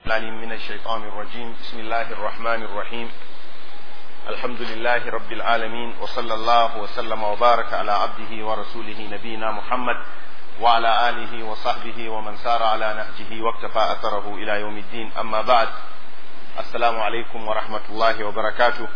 العليم من الشيطان الرجيم بسم الله الرحمن الرحيم الحمد لله رب العالمين وصلى الله وسلم وبارك على عبده ورسوله نبينا محمد وعلى آله وصحبه ومن سار على نهجه واكتفى أثره إلى يوم الدين أما بعد السلام عليكم ورحمة الله وبركاته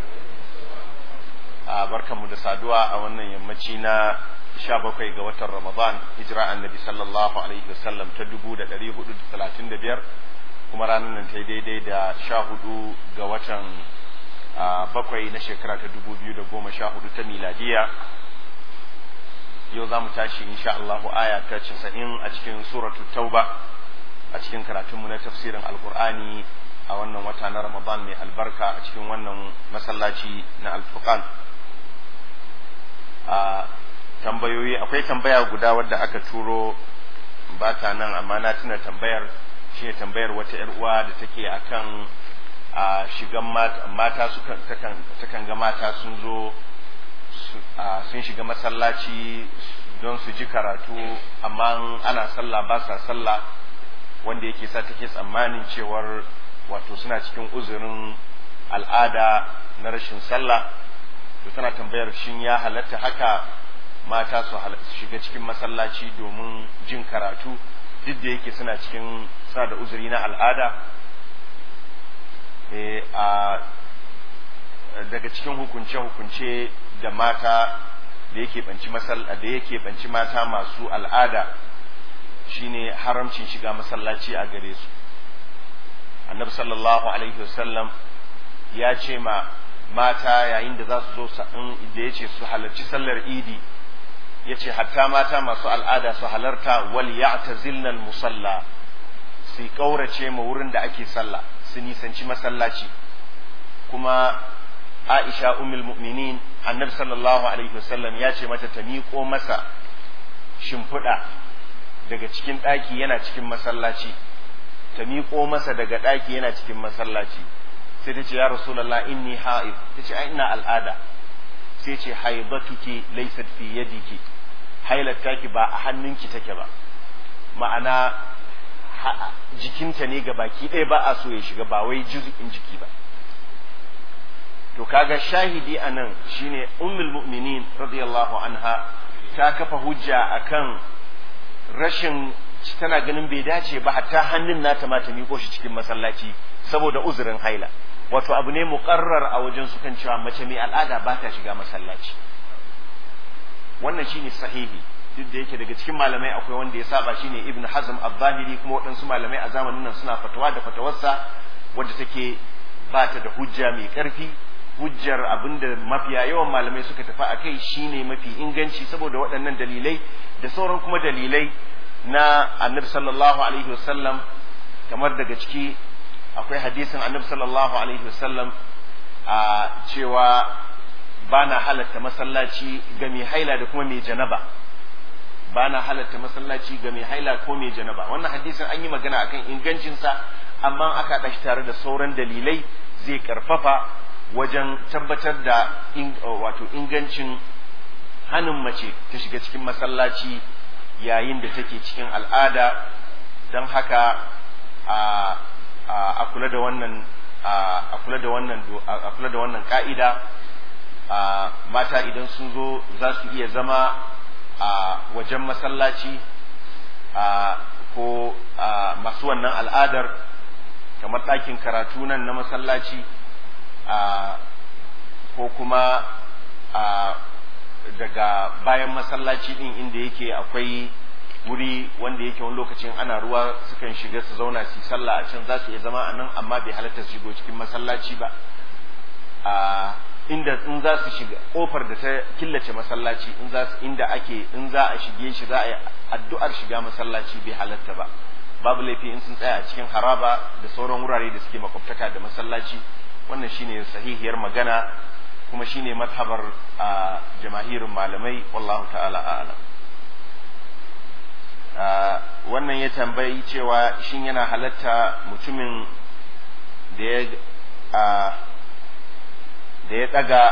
barkan mu da saduwa a wannan yammaci na sha bakwai ga watan Ramadan hijira annabi sallallahu alaihi wasallam ta dubu da ɗari hudu da talatin da biyar kuma ranar nan ta yi daidai da sha hudu ga watan bakwai na shekara ta dubu biyu da goma sha hudu ta miladiya yau za mu tashi insha Allahu aya ta casa'in a cikin suratu tauba a cikin karatunmu na tafsirin alkur'ani a wannan wata na ramadan mai albarka a cikin wannan masallaci na alfurqan a tambayoyi akwai tambaya guda wadda aka turo ba ta nan amma na tuna tambayar shi ne tambayar wata yar uwa da take akan a shigan mata sukan takan ga mata sun zo sun shiga masallaci don su ji karatu amma ana sallah ba sa sallah wanda yake sa take tsammanin cewar wato suna cikin uzurin al'ada na rashin sallah to tana tambayar shin ya halatta haka mata su shiga cikin masallaci domin jin karatu duk da yake suna cikin suna da uzuri na al'ada a daga cikin hukunce-hukunce da mata da yake banci da yake banci mata masu al'ada shine haramcin shiga masallaci a gare su annabi sallallahu alaihi wasallam ya ce ma mata yayin da za su zo da ya ce su halarci sallar idi ya ce hatta mata masu al'ada su halarta wal ya'tazilna musalla su kaurace ma wurin da ake sallah su nisanci masallaci kuma Aisha ummul mu'minin annabi sallallahu alaihi wasallam ya ce mata ta miƙo masa shimfiɗa daga cikin ɗaki yana cikin masallaci ta miƙo masa daga ɗaki yana cikin masallaci sai ta ce ya rasulallah inni ha'id ta ce ai ina al'ada sai ce haibatuki laysat fi yadiki hailattaki ba a hannunki take ba ma'ana jikinta ne ga baki ɗaya ba a so ya shiga ba wai juz'in jiki ba to kaga shahidi anan shine ummul mu'minin radiyallahu anha ta kafa hujja akan rashin tana ganin bai dace ba hatta hannun nata ma ta miƙo shi cikin masallaci saboda uzurin haila wato abu ne muqarrar a wajen su kan cewa mace mai al'ada ba ta shiga masallaci wannan shine sahihi duk da yake daga cikin malamai akwai wanda ya saba shine ibn hazm az-zahiri kuma waɗansu malamai a zamanin nan suna fatawa da fatawarsa wadda take ba ta da hujja mai ƙarfi hujjar abinda mafiya yawan malamai suka tafi a kai shine mafi inganci saboda waɗannan dalilai da sauran kuma dalilai na annabi sallallahu alaihi wasallam kamar daga ciki akwai hadisin annabi sallallahu alaihi wasallam a cewa ba na halatta masallaci ga mai haila da kuma mai janaba ba na halatta masallaci ga mai haila ko mai janaba wannan hadisin an yi magana akan ingancinsa amma aka ɗashi tare da sauran dalilai zai karfafa wajen tabbatar da wato ingancin hannun mace ta shiga cikin masallaci yayin da take cikin al'ada don haka a kula da wannan a kula da wannan a kula da wannan ka'ida mata idan sun zo za su iya zama a wajen masallaci ko masu wannan al'adar kamar ɗakin karatu nan na masallaci ko kuma daga bayan masallaci din inda yake akwai wuri wanda yake wani lokacin ana ruwa sukan shiga su zauna su sallah a can za su iya zama a nan amma bai halatta su shigo cikin masallaci ba inda in za su shiga kofar da ta killace masallaci in za su inda ake in za a shige shi za a yi addu'ar shiga masallaci bai halatta ba babu laifi in sun tsaya a cikin haraba da sauran wurare da suke makwabtaka da masallaci wannan shine sahihiyar magana kuma shine mazhabar a jamahirin malamai wallahu ta'ala a'lam wannan ya tambayi cewa shin yana halatta mutumin da ya da ya daga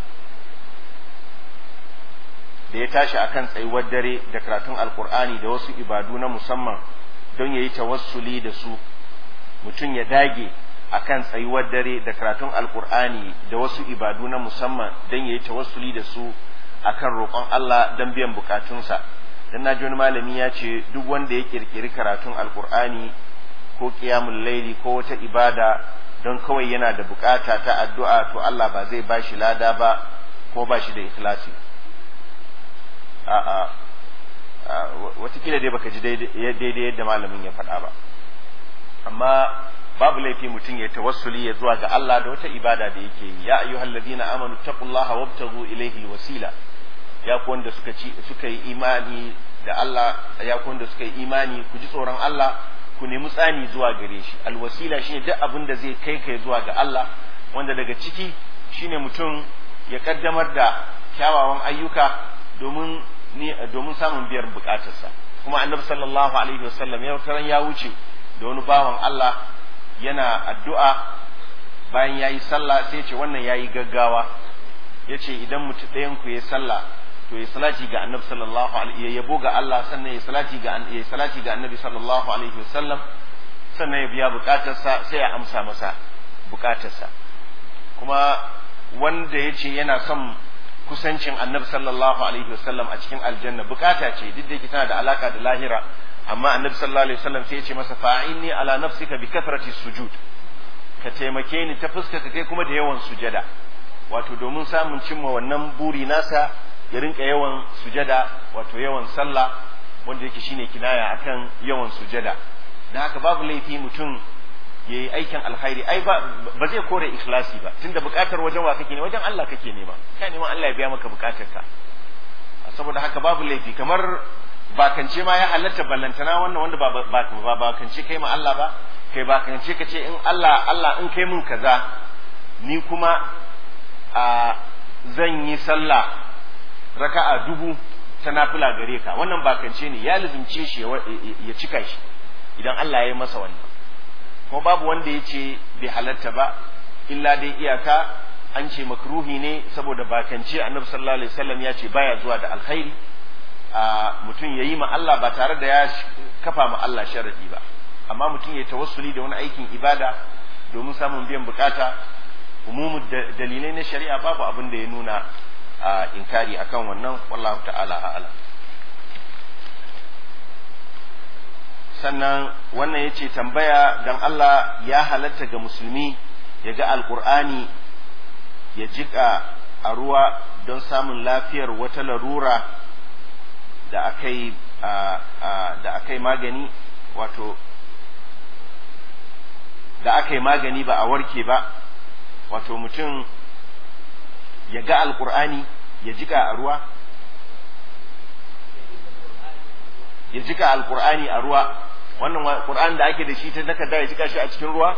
da ya tashi akan tsayuwar dare da karatun alkur'ani da wasu ibadu na musamman don ya yi tawassuli da su mutum ya dage akan tsayuwar dare da karatun alkur'ani da wasu ibadu na musamman don ya yi tawassuli da su akan roƙon Allah don biyan bukatunsa dan naji wani malami ya ce duk wanda ya kirkiri karatun alkur'ani ko qiyamul laili ko wata ibada don kawai yana da bukata ta addu'a to Allah ba zai bashi lada ba ko bashi da ikhlasi a'a watakila dai baka ji daidai yadda malamin ya faɗa ba amma babu laifi mutum ya tawassuli ya zuwa ga Allah da wata ibada da yake yi ya ayyuhal ladina amanu taqullaha wabtaghu ilayhi alwasila ya ku wanda suka ci suka yi imani da Allah ya ku wanda suka yi imani ku ji tsoron Allah ku nemi tsani zuwa gare shi alwasila shine duk abin da zai kai kai zuwa ga Allah wanda daga ciki shine mutum ya kaddamar da kyawawan ayyuka domin ni domin samun biyar bukatarsa kuma annabi sallallahu alaihi wasallam ya taran ya wuce da wani bawan Allah yana addu'a bayan ya yi sallah sai ce wannan ya yi gaggawa ya ce idan mutum ɗayan ku ya sallah to ya salati ga annabi sallallahu alaihi ya yabo ga Allah sannan ya salati ga ya salati ga annabi sallallahu alaihi wasallam sannan ya biya bukatarsa sai ya amsa masa bukatarsa kuma wanda ya ce yana son kusancin annabi sallallahu alaihi wasallam a cikin aljanna bukata ce duk da yake tana da alaka da lahira amma annabi sallallahu alaihi wasallam sai ya ce masa fa'inni ala nafsika bi kathrati sujud ka taimake ni ta fuska ka kai kuma da yawan sujada wato domin samun cimma wannan buri nasa ya rinka yawan sujada wato yawan sallah wanda yake shine kinaya akan yawan sujada dan haka babu laifi mutum yayi aikin alkhairi ai ba ba zai kore ikhlasi ba tunda bukatar wajen wa kake ne wajen Allah kake nema kai neman Allah ya biya maka bukatarka saboda haka babu laifi kamar bakance ma ya halatta ballantana wannan wanda ba ba bakance kai ma Allah ba kai bakance ka ce in Allah Allah in kai mun kaza ni kuma a zan yi sallah raka'a dubu ta nafila gare ka wannan bakance ne ya lizumce shi ya cika shi idan Allah ya yi masa wannan kuma babu wanda ya ce bai halatta ba illa dai iyaka an ce makruhi ne saboda bakance annabi sallallahu alaihi wasallam ya ce baya zuwa da alkhairi a mutum ya yi ma Allah ba tare da ya kafa ma Allah sharadi ba amma mutum ya tawassuli da wani aikin ibada domin samun biyan bukata umumu dalilai na shari'a babu abin da ya nuna a inkari akan wannan wallahu ta'ala a'ala sannan wannan ya ce tambaya don Allah ya halatta ga musulmi ya ga alkur'ani ya jika a ruwa don samun lafiyar wata larura da aka yi da aka yi magani wato da aka yi magani ba a warke ba wato mutum ya ga alkur'ani ya jika a ruwa ya jika alkur'ani a ruwa wannan qur'an da ake da shi ta takarda ya jika shi a cikin ruwa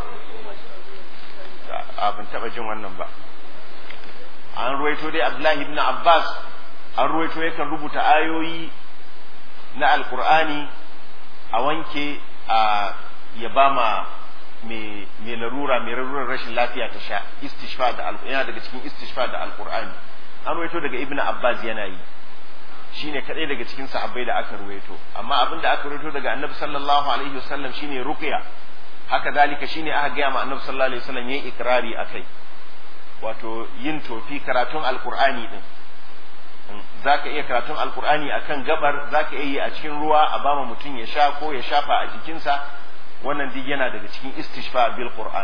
a ban taba jin wannan ba an ruwaito dai abdullahi ibn abbas an ruwaito yakan rubuta ayoyi na alkur'ani a wanke a ya ba ma mai larura mai larurar rashin lafiya ta sha istishfa da yana daga cikin istishfa da alkur'ani an ruwaito daga ibn abbas yana yi shine kadai daga cikin sahabbai da aka ruwaito amma abin da aka ruwaito daga annabi sallallahu alaihi wasallam shine ruqya haka zalika shine aka gaya ma annabi sallallahu alaihi wasallam yayin ikrari akai wato yin tofi karatun alqur'ani din zaka iya karatun alqur'ani akan gabar zaka iya yi a cikin ruwa a bama mutum ya sha ko ya shafa a jikinsa wannan duk yana daga cikin istishfa bil qur'an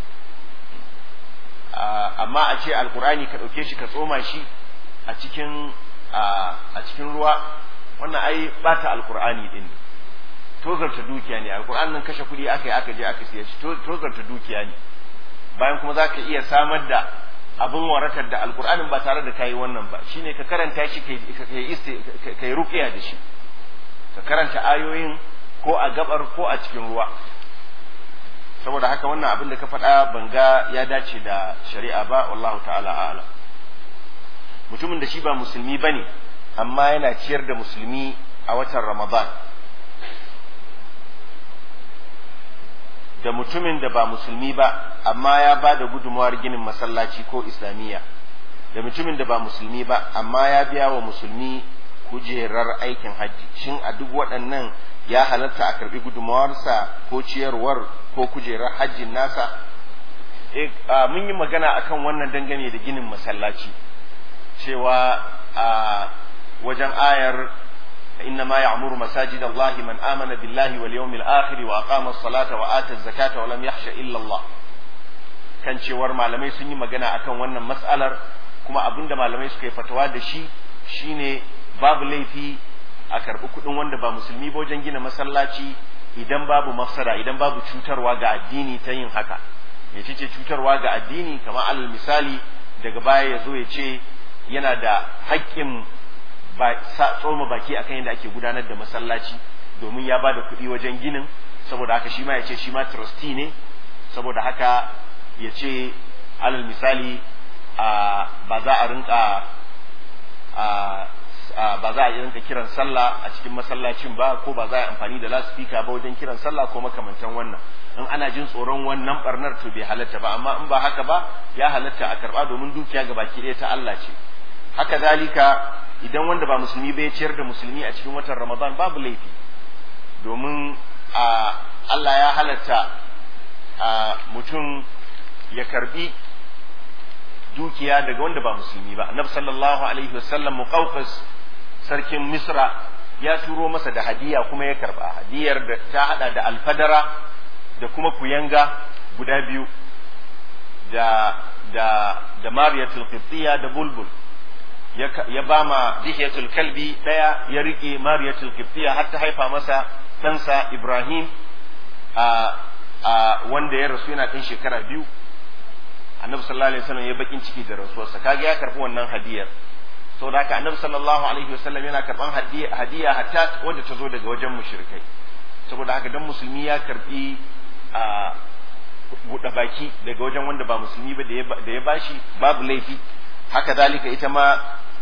amma a ce alqur'ani ka dauke shi ka tsoma shi a cikin a cikin ruwa wannan ai bata alkur'ani din tozarta dukiya ne alkur'an nan kashe kuɗi aka yi aka je aka siya shi tozarta dukiya ne bayan kuma zaka iya samar da abin warakar da alkur'anin ba tare da kayi wannan ba shine ka karanta shi kai kai ruqiya da shi ka karanta ayoyin ko a gabar ko a cikin ruwa saboda haka wannan abin da ka faɗa banga ya dace da shari'a ba wallahu ta'ala a'lam mutumin da shi ba musulmi ba ne amma yana ciyar da musulmi a watan ramadan da mutumin da ba musulmi ba amma ya ba da gudunmawar ginin masallaci ko islamiyya da mutumin da ba musulmi ba amma ya biya wa musulmi kujerar aikin hajji shin a duk waɗannan ya halatta a karbi gudunmawarsa ko ciyarwar ko kujerar hajjin nasa mun yi magana akan wannan dangane da ginin masallaci cewa a wajen ayar إنما يعمر مساجد الله من آمن بالله واليوم الآخر وأقام الصلاة وآتى الزكاة ولم يخش إلا الله kan cewar malamai sun yi magana akan wannan mas'alar kuma abinda malamai suka yi fatawa da shi shine babu laifi a karɓi kuɗin wanda ba musulmi ba wajen gina masallaci idan babu mafsada idan babu cutarwa ga addini ta yin haka ya ce cutarwa ga addini kamar alal misali daga baya ya zo ya ce yana da haƙƙin tsoma baki akan yadda ake gudanar da masallaci domin ya ba da kuɗi wajen ginin saboda haka shi ma ya ce shi ma trustee ne saboda haka ya ce alal misali ba za a rinka ba za a rinka kiran sallah a cikin masallacin ba ko ba za a yi amfani da lasfika ba wajen kiran sallah ko makamantan wannan in ana jin tsoron wannan barnar to bai halatta ba amma in ba haka ba ya halatta a karba domin dukiya ga baki ɗaya ta Allah ce haka zalika idan wanda ba musulmi bai ciyar da musulmi a cikin watan ramadan babu laifi domin a Allah ya halatta a mutum ya karbi dukiya daga wanda ba musulmi ba annabi sallallahu alaihi wasallam muqawqas sarkin misra ya turo masa da hadiya kuma ya karba hadiyar da ta hada da alfadara da kuma kuyanga guda biyu da da da mariyatul qibtiyya da bulbul ya ba ma dihiyatul kalbi daya ya rike mariyatul qibtiyya har ta haifa masa ɗansa ibrahim a a wanda ya rasu yana ɗan shekara biyu annabi sallallahu alaihi wasallam ya bakin ciki da rasuwarsa kaga ya karbi wannan hadiyar saboda haka annabi sallallahu alaihi wasallam yana karban hadiya hadiya hatta wanda ta zo daga wajen mushrikai saboda haka dan musulmi ya karbi a buɗe baki daga wajen wanda ba musulmi ba da ya bashi babu laifi haka zalika ita ma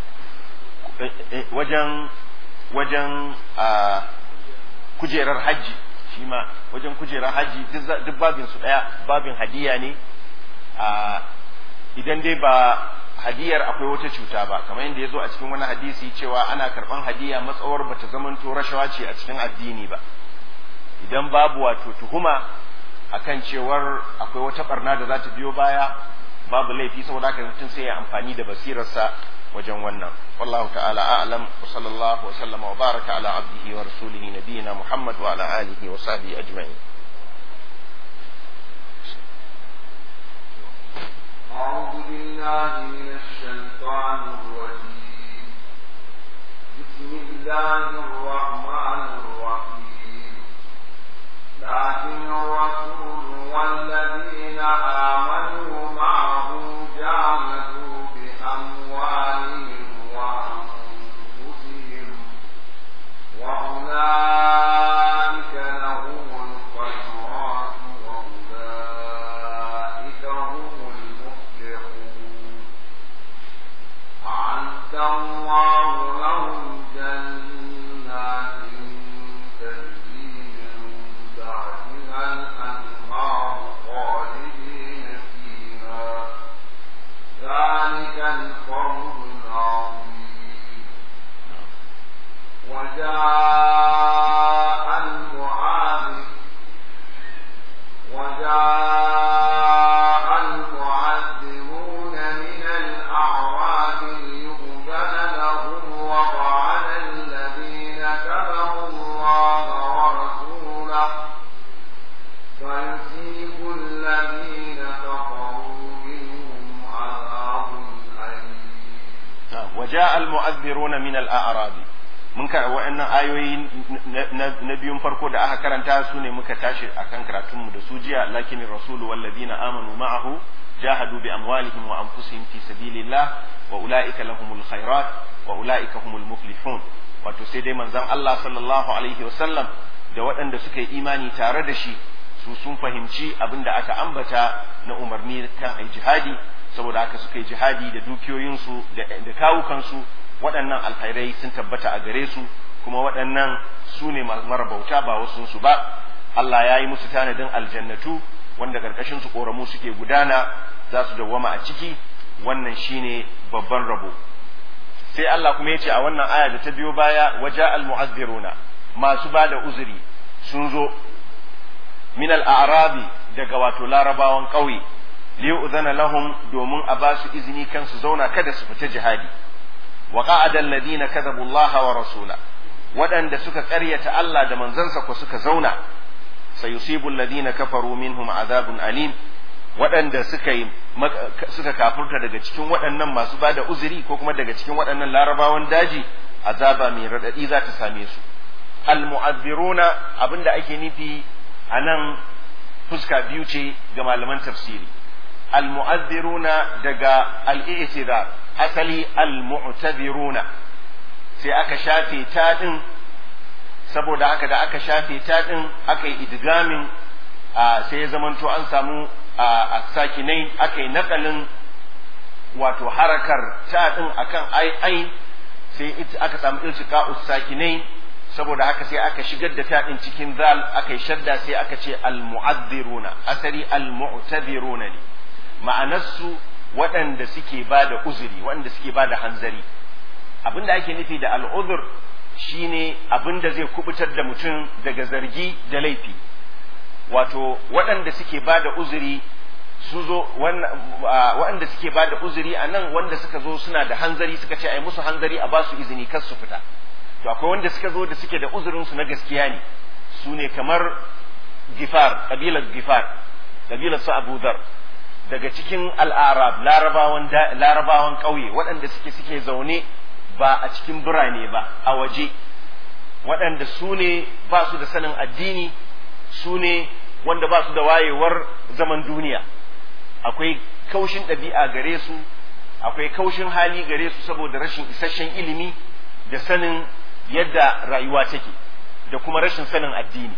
wajen wajen a kujerar hajji shi ma wajen kujerar hajji duk babin su daya babin hadiya ne a idan dai ba hadiyar akwai wata cuta ba kamar yadda ya zo a cikin wani hadisi cewa ana karban hadiya matsawar bata zamanto rashawa ce a cikin addini ba idan babu wato tuhuma akan cewar akwai wata barna da za ta biyo baya babu laifi saboda haka mutum sai ya amfani da basirarsa wajen wannan wallahu ta'ala a'lam wa sallallahu wa sallama wa baraka ala abdihi wa rasulihi nabiyina muhammad wa ala alihi wa sahbihi ajma'in أعوذ بالله من الشيطان الرجيم بسم الله الرحمن الرحيم لكن الرسول والذين آمنوا معه جاهدوا بأموالهم وأنفسهم وأولئك لهم الخيرات وأولئك هم المفلحون أعد الله لهم جنات تجري من تحتها الأنهار خالدين فيها ذلك الفوز العظيم وجاء المعاذ وجاء المعذبون من الأعراب ليؤذن لهم وقعد الذين كذبوا الله ورسوله فيصيب الذين كفروا منهم عذاب أليم وجاء المؤذرون من الأعراب mun ka wa'annan ayoyi na biyun farko da aka karanta su ne muka tashi akan karatunmu da su jiya lakin rasulu walladina amanu ma'ahu jahadu bi amwalihim wa anfusihim fi sabilillah wa ulaika lahumul khairat wa ulaika humul muflihun wato sai dai manzon Allah sallallahu alaihi wasallam da waɗanda suka yi imani tare da shi su sun fahimci abin da aka ambata na umarni kan ai jihadi saboda haka suka yi jihadi da dukiyoyinsu da kawukansu waɗannan alkhairai sun tabbata a gare su kuma waɗannan su ne masu marabauta ba wasunsu ba Allah ya yi musu tanadin aljannatu wanda ƙarƙashin su ƙoramu suke gudana za su dawwama a ciki wannan shine babban rabo sai Allah kuma ya ce a wannan aya da ta biyo baya waja al mu'azziruna masu ba da uzuri sun zo min al a'rabi daga wato larabawan ƙauye li yu'zana lahum domin a ba su izini kan su zauna kada su fita jihadi wa qa'ada alladhina kadhabu Allah wa rasula waɗanda suka ƙaryata Allah da manzansa ko suka zauna sayusibu alladhina kafaru minhum azabun alim waɗanda suka yi suka kafurta daga cikin waɗannan masu bada uzuri ko kuma daga cikin waɗannan larabawan daji azaba mai raɗaɗi za ta same su almu'azziruna abinda ake nufi a nan fuska biyu ce ga malaman tafsiri almu'azziruna daga al-i'tidar asali almu'taziruna sai aka shafe ta din saboda haka da aka shafe ta din aka yi idgamin sai ya zamanto an samu a sakinai aka yi nakalin wato harakar ta din akan ai ai sai aka samu iltiqa'us sakinai saboda haka sai aka shigar da ta din cikin zal aka yi shadda sai aka ce al-mu'adhdhiruna asali al-mu'tadhiruna ne ma'anarsu waɗanda suke ba da uzuri waɗanda suke ba da hanzari abinda ake nufi da al'uzur shine abinda zai kubutar da mutum daga zargi da laifi wato waɗanda suke ba da uzuri su zo waɗanda suke ba da uzuri a nan wanda suka zo suna da hanzari suka ce ai musu hanzari a ba su izini kar su fita to akwai wanda suka zo da suke da uzurinsu na gaskiya ne su ne kamar gifar kabilar gifar kabilar su abu dhar daga cikin al'arab larabawan larabawan ƙauye waɗanda suke suke zaune ba a cikin birane ba a waje waɗanda su ne ba su da sanin addini su ne wanda ba su da wayewar zaman duniya akwai kaushin ɗabi'a gare su akwai kaushin hali gare su saboda rashin isasshen ilimi da sanin yadda rayuwa take da kuma rashin sanin addini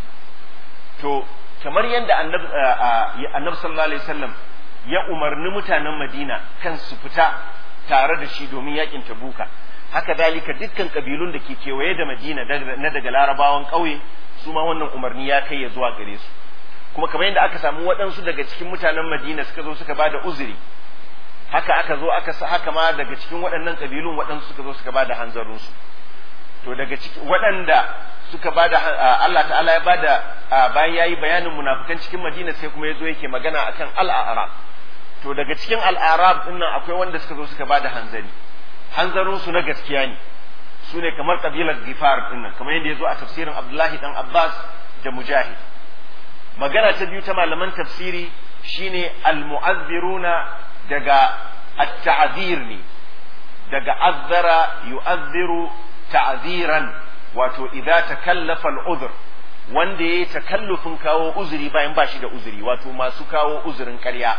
to kamar yadda annabi sallallahu alaihi wasallam ya umarni mutanen madina kan su fita tare da shi domin yakin tabuka haka dalika dukkan kabilun da ke kewaye da madina na daga larabawan ƙauye su ma wannan umarni ya kai ya zuwa gare su kuma kamar yadda aka samu waɗansu daga cikin mutanen madina suka zo suka bada uzuri haka aka zo aka haka ma daga cikin waɗannan kabilun waɗansu suka zo suka bada hanzarinsu to daga cikin waɗanda suka bada Allah ta'ala ya bada bayan yayi bayanin munafikan cikin Madina sai kuma yazo yake magana akan al-a'rab to daga cikin al-a'rab din nan akwai wanda suka zo suka bada hanzari hanzarin su na gaskiya ne su ne kamar kabilar Gifar din nan kamar yadda yazo a tafsirin Abdullahi dan Abbas da Mujahid magana ta biyu ta malaman tafsiri shine al-mu'azziruna daga at-ta'zir ne daga azzara yu'azziru ta'ziran wato idza takallafa al-udhr wanda yayi takallufin kawo uzuri bayan ba shi da uzuri wato masu kawo uzurin ƙarya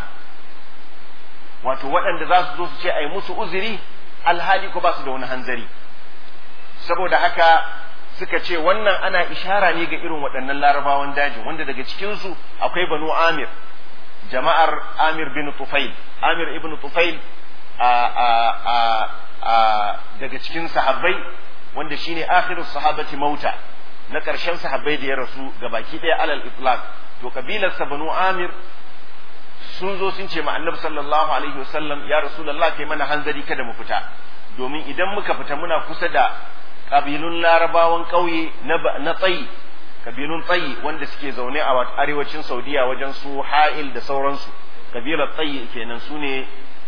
wato waɗanda za su zo su ce ai musu uzuri alhali ko ba su da wani hanzari saboda haka suka ce wannan ana ishara ne ga irin waɗannan larabawan dajin wanda daga cikinsu akwai banu amir jama'ar amir bin tufail amir ibn tufail a a a a daga cikin sahabbai wanda shine akhiru sahabati mauta na ƙarshen sahabbai da ya rasu ga baki ɗaya alal itlaq to kabilar sa banu amir sun zo sun ce ma annabi sallallahu alaihi wasallam ya rasulullah kai mana hanzari kada mu fita domin idan muka fita muna kusa da kabilun larabawan ƙauye na tsayi kabilun tsayi wanda suke zaune a arewacin saudiya wajen su ha'il da sauransu kabilar tsayi kenan su ne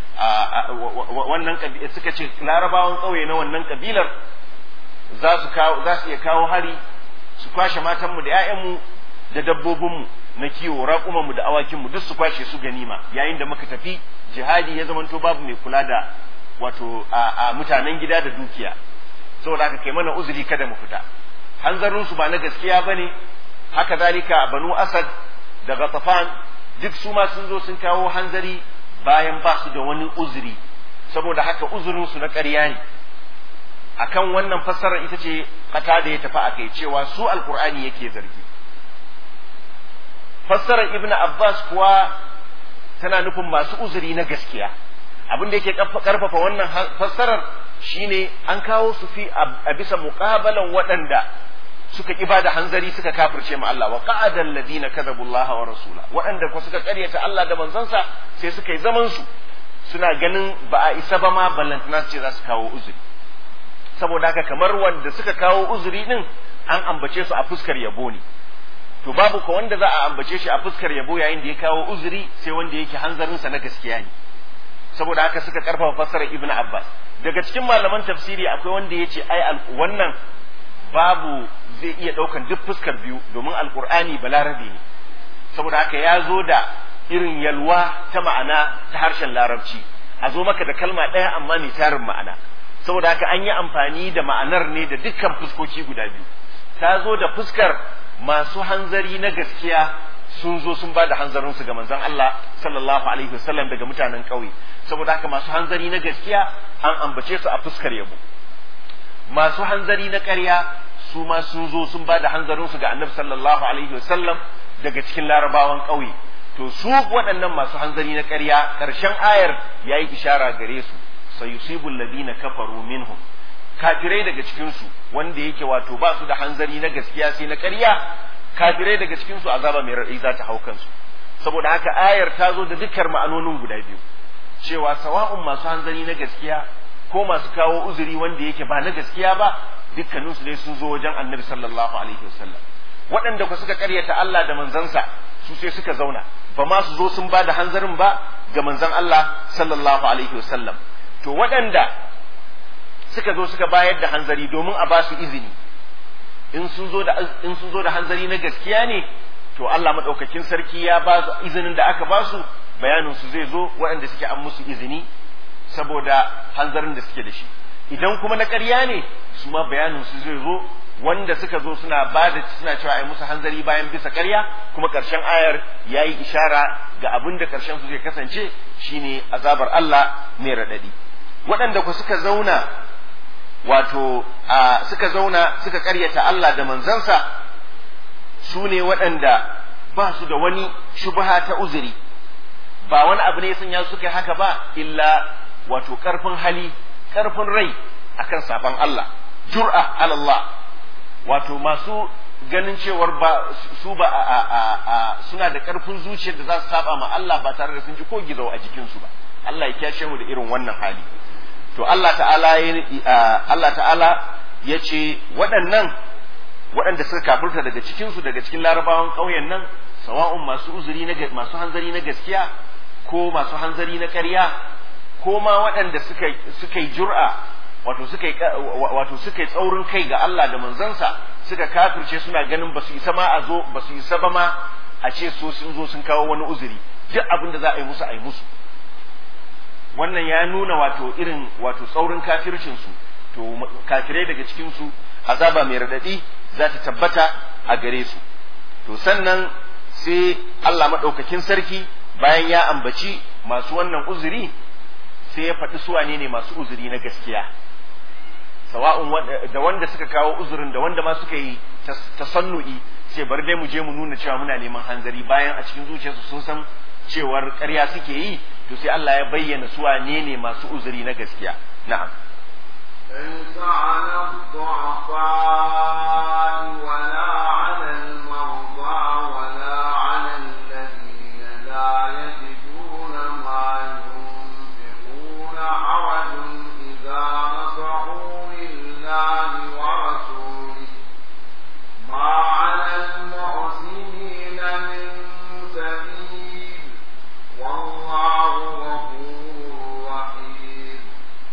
wannan suka ce larabawan ƙauye na wannan kabilar za su za su iya kawo hari su kwashe matanmu da 'ya'yanmu da dabbobinmu na kiwo raƙumanmu da awakinmu duk su kwashe su ganima yayin da muka tafi jihadi ya zamanto babu mai kula da wato a mutanen gida da dukiya saboda haka kai mana uzuri kada mu fita hanzarin su ba na gaskiya bane haka zalika banu asad da ghatafan duk su ma sun zo sun kawo hanzari bayan ba su da wani uzuri saboda haka uzurin su na ƙarya ne akan wannan fassarar ita ce kata da ya tafi a kai cewa su alqur'ani yake zargi fassarar ibnu abbas kuwa tana nufin masu uzuri na gaskiya abin da yake karfafa wannan fassarar shine an kawo su fi a bisa muqabalan waɗanda suka ƙi da hanzari suka kafirce ma Allah wa qa'ada alladhina kadhabu Allah wa rasula waɗanda ko suka ƙaryata Allah da manzansa sai suka yi zaman su suna ganin ba a isa ba ma ballantana su ce za su kawo uzuri saboda haka kamar wanda suka kawo uzuri din an ambace su a fuskar yabo ne to babu ko wanda za a ambace shi a fuskar yabo yayin da ya kawo uzuri sai wanda yake hanzarinsa na gaskiya ne saboda haka suka karfafa fassarar ibnu abbas daga cikin malaman tafsiri akwai wanda ya ce ai wannan babu zai iya daukan duk fuskar biyu domin alqur'ani balarabe ne saboda haka ya zo da irin yalwa ta ma'ana ta harshen larabci a zo maka da kalma ɗaya amma mai tarin ma'ana saboda haka an yi amfani da ma'anar ne da dukkan fuskoki guda biyu ta zo da fuskar masu hanzari na gaskiya sun zo sun ba da hanzarinsu ga manzon Allah sallallahu alaihi wasallam daga mutanen ƙauye saboda haka masu hanzari na gaskiya an ambace su a fuskar yabo masu hanzari na ƙarya su ma sun zo sun ba da hanzarinsu ga annabi sallallahu alaihi wasallam daga cikin larabawan ƙauye to su waɗannan masu hanzari na ƙarya ƙarshen ayar ya yi ishara gare su sayusibul ladina kafaru minhum kafirai daga cikinsu wanda yake wato ba su da hanzari na gaskiya sai na ƙarya kafirai daga cikinsu azaba mai raɗi za ta hau kansu saboda haka ayar ta zo da dukkan ma'anonin guda biyu cewa sawa'un masu hanzari na gaskiya ko masu kawo uzuri wanda yake ba na gaskiya ba dukkaninsu dai sun zo wajen annabi sallallahu alaihi wasallam waɗanda ku suka ƙaryata Allah da manzansa su sai suka zauna ba ma su zo sun ba da hanzarin ba ga manzan Allah sallallahu alaihi wasallam to waɗanda suka zo suka bayar da hanzari domin a ba su izini in sun zo da in sun zo da hanzari na gaskiya ne to Allah madaukakin sarki ya ba su izinin da aka ba su bayanin su zai zo waɗanda suke an musu izini saboda hanzarin da suke da shi idan kuma na ƙarya ne su ma bayanin su zai zo wanda suka zo suna ba da suna cewa ai musu hanzari bayan bisa ƙarya kuma ƙarshen ayar ya yi ishara ga abin da ƙarshen su zai kasance shine azabar Allah mai raɗaɗi waɗanda ku suka zauna wato a suka zauna suka ƙaryata Allah da manzansa su ne waɗanda ba su da wani shubha ta uzuri ba wani abu ne ya sanya suka yi haka ba illa wato ƙarfin hali ƙarfin rai akan saban Allah jur'a ala Allah wato masu ganin cewar ba su ba a, a, a, suna da ƙarfin zuciyar da za su saba ma Allah ba tare da sun ji ko gizo a jikinsu ba Allah ya kyashe mu da irin wannan hali to Allah ta'ala ya Allah ta'ala ya ce waɗannan waɗanda suka kafirta daga cikinsu daga cikin larabawan ƙauyen nan sawa'un masu uzuri na masu hanzari na gaskiya ko masu hanzari na ƙarya ko ma waɗanda suka suka yi jur'a wato suka yi wato suka yi tsaurin kai ga Allah da manzansa suka kafirce suna ganin ba su isa ma a zo ba su isa ba ma a ce so sun zo sun kawo wani uzuri duk abin da za a yi musu a yi musu wannan ya nuna wato irin wato tsaurin kafircin su to kafirai daga cikin su azaba mai radadi za ta tabbata a gare su to sannan sai Allah madaukakin sarki bayan ya ambaci masu wannan uzuri sai ya faɗi su wane ne masu uzuri na gaskiya sawa'un da wanda suka kawo uzurin da wanda ma suka yi tasannu'i sai bari dai mu je mu nuna cewa muna neman hanzari bayan a cikin zuciyarsu sun san cewar ƙarya suke yi to sai Allah ya bayyana su wane ne masu uzuri na gaskiya na'am ليس على الضعفاء ولا على المرضى ولا على الذين لا يجدون ما ينفقون حرج إذا نصحوا لله ورسوله ما على المحسنين من سبيل والله غفور رحيم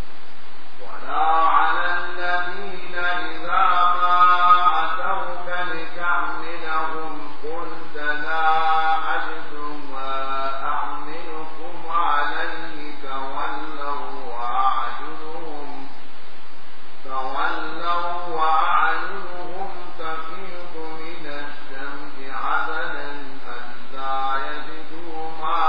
ولا على الذين إذا ما أتوك لتحملهم قلت لا أجد ما أحملكم عليه تولوا وأعينهم تولوا وأعينهم تفيض من الدمع حزنا ألا يجدوا ما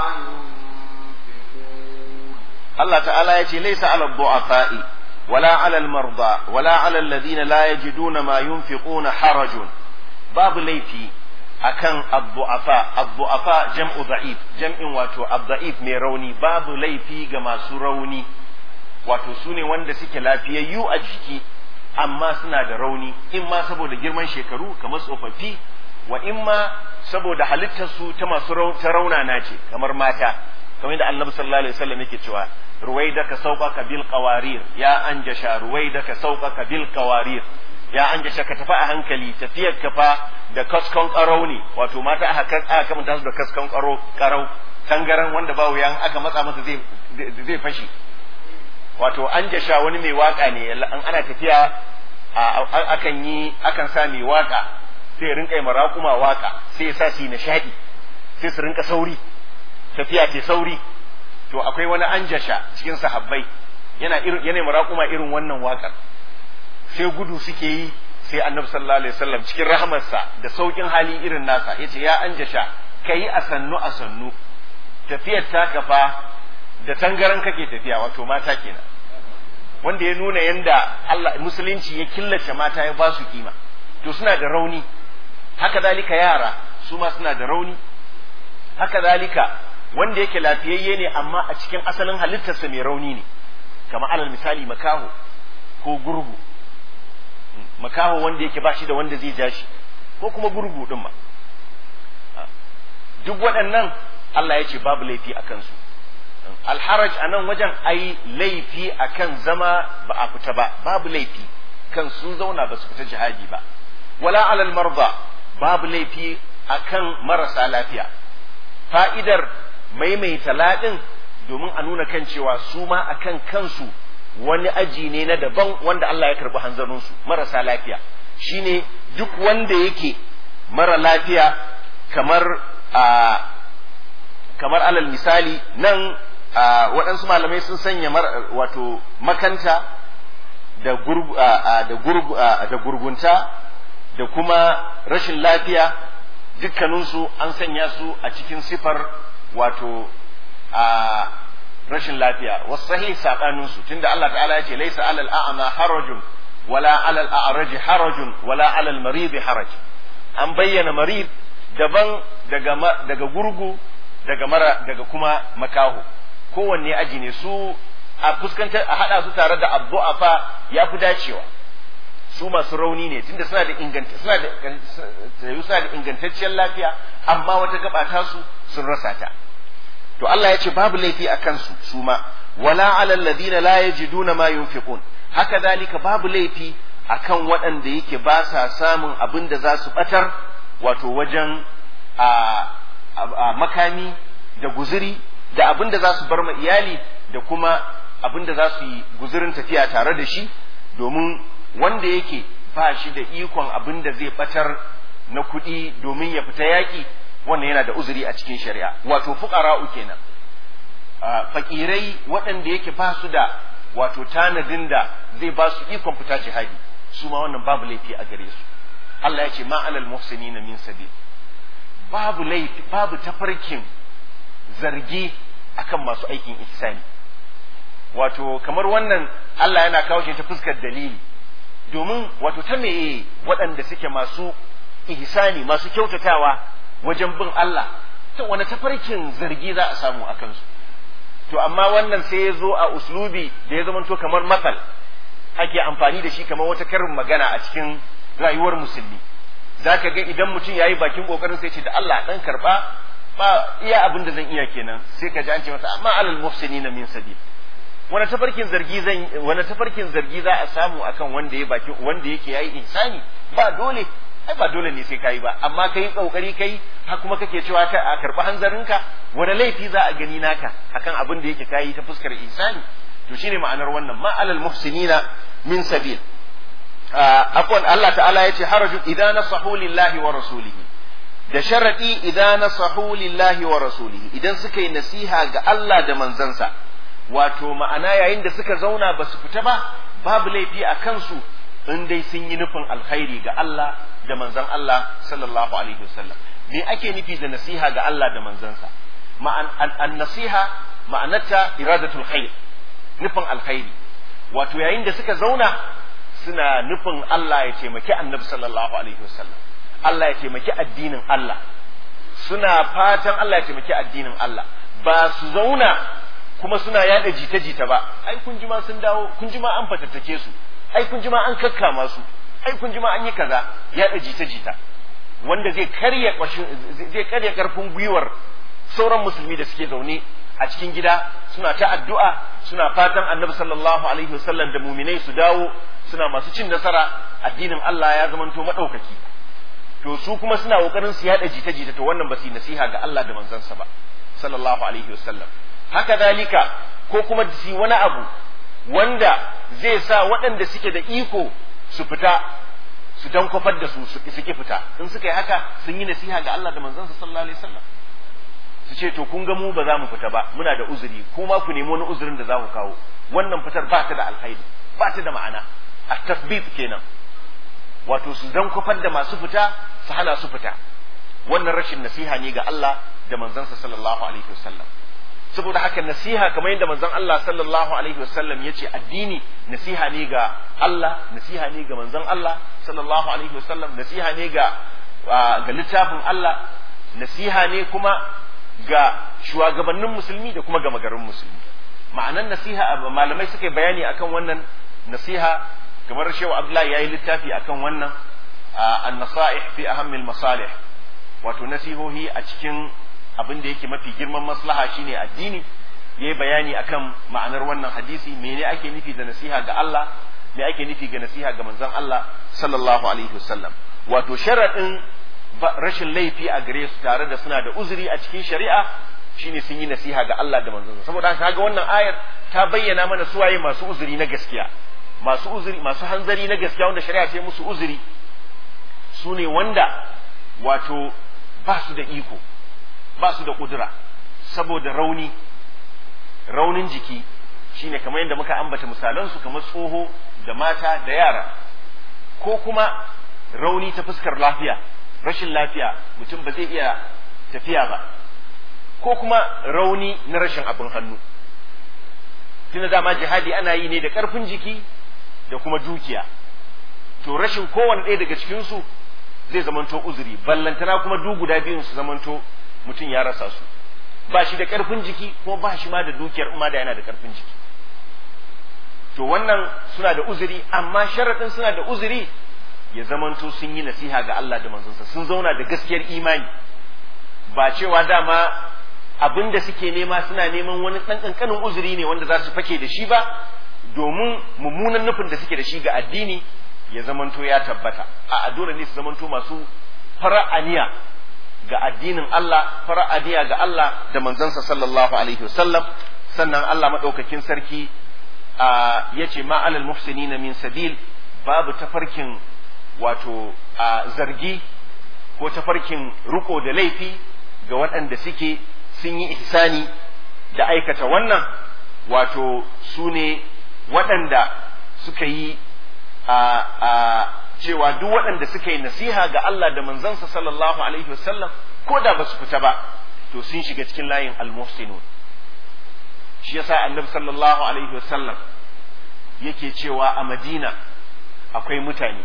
ينفقون Allah ta'ala ya ce laisa ala du'afa'i wala ala al-marda wala ala alladhina la yajiduna ma yunfiquna harajun babu laifi akan ad-du'afa ad-du'afa jam'u da'if jam'in wato ad-da'if mai rauni babu laifi ga masu rauni wato sune wanda suke lafiyayyu a jiki amma suna da rauni in ma saboda girman shekaru kamar tsofaffi wa in ma saboda halittarsu ta masu ta raunana ce kamar mata kamar yadda annabi sallallahu alaihi wasallam yake cewa ruwaidaka sauqaka bil qawarir ya anjasha ruwaidaka sauqaka bil qawarir ya anjasha ka tafi a hankali tafiyar ka fa da kaskon karau ne wato mata aka aka kamanta su da kaskon karau karau tangaran wanda ba wuyan aka matsa masa zai zai fashi wato anjasha wani mai waka ne an ana tafiya akan yi akan sa mai waka sai rinka yi marakuma waka sai ya sa su yi nishadi sai su rinka sauri tafiya ce sauri to akwai wani anjasha cikin sahabbai yana irin yana marakuma irin wannan wakar sai gudu suke yi sai annabi sallallahu alaihi wasallam cikin rahamarsa da saukin hali irin nasa yace ya anjasha kai a sannu a sannu tafiyar ta kafa da tangaran kake tafiya wato mata kenan wanda ya nuna yanda Allah musulunci ya killace mata ya ba su kima to suna da rauni haka zalika yara su ma suna da rauni haka zalika wanda yake lafiyayye ne amma a cikin asalin halittarsa mai rauni ne kama alal misali makaho ko gurgu makaho wanda yake ba shi da wanda zai ja shi ko kuma gurgu din ma duk waɗannan Allah ya ce babu laifi a kansu alharaj a nan wajen ai laifi a kan zama ba a fita ba babu laifi kan sun zauna ba su fita jihadi ba wala alal marda babu laifi a kan marasa lafiya fa'idar maimaita laɗin domin a nuna kan cewa su ma a kan kansu wani aji ne na daban wanda Allah ya karɓi hanzarinsu marasa lafiya shine duk wanda yake mara lafiya kamar a kamar alal misali nan waɗansu malamai sun sanya wato makanta da da gurgunta da kuma rashin lafiya dukkaninsu an sanya su a cikin sifar wato a rashin lafiya wasu sahih saɓaninsu tunda Allah ta'ala ya ce laisa alal a'ama harajun wala alal a'raji harajun wala alal marid haraj an bayyana marid daban daga daga gurgu daga mara daga kuma makaho kowanne aji ne su a fuskantar a hada su tare da abdu'afa ya fi dacewa su masu rauni ne tunda suna da inganta suna da suna da ingantacciyar lafiya amma wata gaba ta su sun rasa ta to Allah ya ce babu laifi a kansu su ma wala alal ladina la yajiduna ma yunfiqun haka dalika babu laifi akan waɗanda yake ba sa samun abin da za su batar wato wajen a makami da guzuri da abin da za su bar ma iyali da kuma abin da za su yi guzurin tafiya tare da shi domin wanda yake ba shi da ikon abin da zai batar na kuɗi domin ya fita yaƙi wannan yana da uzuri a cikin shari'a wato fuqara'u kenan fakirai waɗanda yake ba su da wato tanadin da zai ba su ikon fita jihadi su ma wannan babu laifi a gare su Allah ya ce ma alal muhsinina min sabil babu laifi babu tafarkin zargi akan masu aikin ihsani wato kamar wannan Allah yana kawo shi ta fuskar dalili domin wato ta meye waɗanda suke masu ihsani masu kyautatawa wajen bin Allah ta wani tafarkin zargi za a samu a kansu to amma wannan sai ya zo a uslubi da ya zamanto kamar matsal ake amfani da shi kamar wata karin magana a cikin rayuwar musulmi za ka ga idan mutum ya yi bakin kokarin sai ce da Allah dan karba ba iya abin da zan iya kenan sai ka ji an ce masa amma alal muhsinina min sabil wani tafarkin zargi zan wani tafarkin zargi za a samu akan wanda ya baki wanda yake yayi insani ba dole ai ba dole ne sai kai ba amma kai kokari kai har kuma kake cewa ka a karba hanzarinka wani laifi za a gani naka akan abin da yake kai ta fuskar insani to shine ma'anar wannan ma alal muhsinina min sabil afwan Allah ta'ala yace haraju idan nasahu lillahi wa rasulihi da sharadi idan nasahu lillahi wa rasulihi idan suka yi nasiha ga Allah da manzansa wato ma'ana yayin da suka zauna ba su fita ba babu laifi a kansu in dai sun yi nufin alkhairi ga Allah da manzan Allah sallallahu alaihi wasallam me ake nufi da nasiha ga Allah da manzansa ma'an an nasiha ma'anarta iradatul khair nufin alkhairi wato yayin da suka zauna suna nufin Allah ya taimaki annabi sallallahu alaihi wasallam Allah ya taimaki addinin Allah suna fatan Allah ya taimaki addinin Allah ba su zauna kuma suna yada jita-jita ba ai kun ji ma sun dawo kun ji ma an fatattake su ai kun ji ma an kakkama su ai kun ji ma an yi kaza yada jita-jita wanda zai karya zai karya karfin gwiwar sauran musulmi da suke zaune a cikin gida suna ta addu'a suna fatan annabi sallallahu alaihi wasallam da muminai su dawo suna masu cin nasara addinin Allah ya zamanto madaukaki to su kuma suna kokarin su yada jita-jita to wannan ba su yi nasiha ga Allah da manzansa ba sallallahu alaihi wasallam haka dalika ko kuma su wani abu wanda zai sa waɗanda suke da iko su fita su dan kofar da su su ki fita in suka yi haka sun yi nasiha ga Allah da manzansa sallallahu alaihi wasallam su ce to kun ga mu ba za mu fita ba muna da uzuri kuma ku nemi wani uzurin da za ku kawo wannan fitar ba ta da alkhairi ba ta da ma'ana a tasbit kenan wato su dan kofar da masu fita su hana su fita wannan rashin nasiha ne ga Allah da manzansa sallallahu alaihi wasallam saboda haka nasiha kamar yadda manzon Allah sallallahu alaihi wasallam yace addini nasiha ne ga Allah nasiha ne ga manzon Allah sallallahu alaihi wasallam nasiha ne ga ga littafin Allah nasiha ne kuma ga shugabannin musulmi da kuma ga magarin musulmi ma'anan nasiha malamai suka yi bayani akan wannan nasiha kamar shehu abdullahi yayi littafi akan wannan an-nasaih fi ahammil masalih wato nasihohi a cikin abin da yake mafi girman maslaha shine addini yayi bayani akan ma'anar wannan hadisi mene ake nufi da nasiha ga Allah me ake nufi ga nasiha ga manzon Allah sallallahu alaihi wasallam wato sharadin rashin laifi a gare su tare da suna da uzuri a cikin shari'a shine sun yi nasiha ga Allah da manzon saboda haka ga wannan ayar ta bayyana mana suwaye masu uzuri na gaskiya masu uzuri masu hanzari na gaskiya wanda shari'a ta yi musu uzuri su ne wanda wato ba su da iko ba su da kudura saboda rauni raunin jiki shine kamar yadda muka ambata misalansu kamar tsoho da mata da yara ko kuma rauni ta fuskar lafiya rashin lafiya mutum ba zai iya tafiya ba ko kuma rauni na rashin abin hannu tunda dama jihadi ana yi ne da ƙarfin jiki da kuma dukiya to rashin kowane ɗaya daga cikinsu zai zamanto uzuri ballantana kuma du guda biyun su zamanto mutum ya rasa su ba shi da ƙarfin jiki ko ba shi ma da dukiyar ma da yana da ƙarfin jiki to wannan suna da uzuri amma sharaɗin suna da uzuri ya zamanto sun yi nasiha ga Allah da manzonsa sun zauna da gaskiyar imani ba cewa dama abin da suke nema suna neman wani ɗan ƙanƙanin uzuri ne wanda za su fake da shi ba domin mummunan nufin da suke da shi ga addini ya zamanto ya tabbata a dole ne su zamanto masu fara'aniya ga addinin Allah fara'aniya ga Allah da manzansa sallallahu alaihi wasallam sannan Allah maɗaukakin sarki ya ce ma alal muhsinina min sabil babu tafarkin wato zargi ko tafarkin riko da laifi ga waɗanda suke sun yi ihsani da aikata wannan wato su ne waɗanda suka yi a cewa duk waɗanda suka yi nasiha ga Allah da manzansa sallallahu alaihi wasallam ko da ba su fita ba to sun shiga cikin layin almuhsinun shi yasa annabi sallallahu alaihi wasallam yake cewa a madina akwai mutane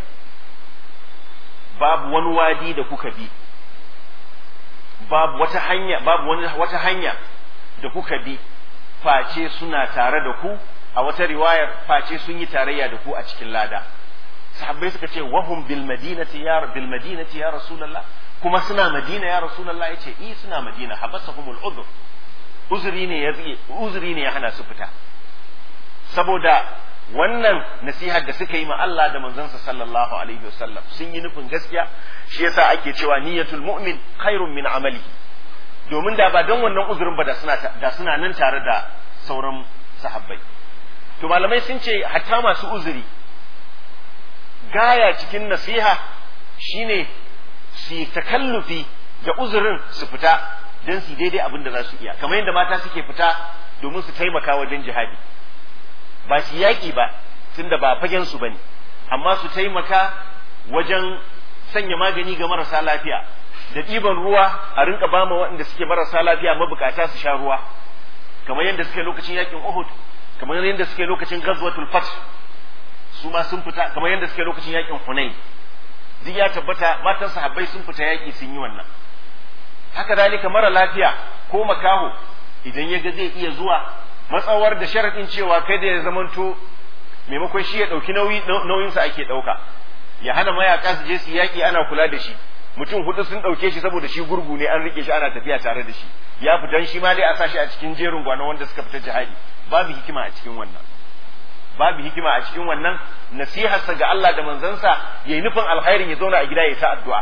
babu wani wadi da kuka bi babu wata hanya babu wani wata hanya da kuka bi face suna tare da ku a wata riwayar face sun yi tarayya da ku a cikin lada sahabbai suka ce wahum bil madinati ya bil madinati ya rasulullah kuma suna madina ya rasulullah yace i suna madina habasahumul udhr uzuri ne ya uzuri ne ya hana su fita saboda wannan nasihar da suka yi ma Allah da manzansa sallallahu alaihi wasallam sun yi nufin gaskiya shi yasa ake cewa niyyatul mu'min khairun min amalihi domin da ba don wannan uzurin ba da suna da suna nan tare da sauran sahabbai to malamai sun ce hatta masu uzuri gaya cikin nasiha shine su takallufi da uzurin su fita don su daidai abin da za su iya kamar yadda mata suke fita domin su taimaka wajen jihadi ba su yaƙi ba tunda ba fagen su bane amma su taimaka wajen sanya magani ga marasa lafiya da ɗiban ruwa a rinka ba ma waɗanda suke marasa lafiya mabukata su sha ruwa kamar yadda suke lokacin yaƙin Uhud kamar yadda suke lokacin Ghazwatul Fath su ma sun fita kamar yadda suke lokacin yaƙin Hunain duk ya tabbata matan sahabbai sun fita yaƙi sun yi wannan haka dalika mara lafiya ko makaho idan ya ga zai iya zuwa matsawar da sharaɗin cewa kai da ya zamanto maimakon shi ya ɗauki nauyinsa ake ɗauka ya hana mayaka su je su yaƙi ana kula da shi mutum hudu sun ɗauke shi saboda shi gurgu ne an rike shi ana tafiya tare da shi ya fitan shi ma dai a sa shi a cikin jerin gwanon wanda suka fita jihadi babu hikima a cikin wannan babu hikima a cikin wannan nasiharsa ga Allah da manzansa yayi nufin alkhairin ya zauna a gida ya ta addu'a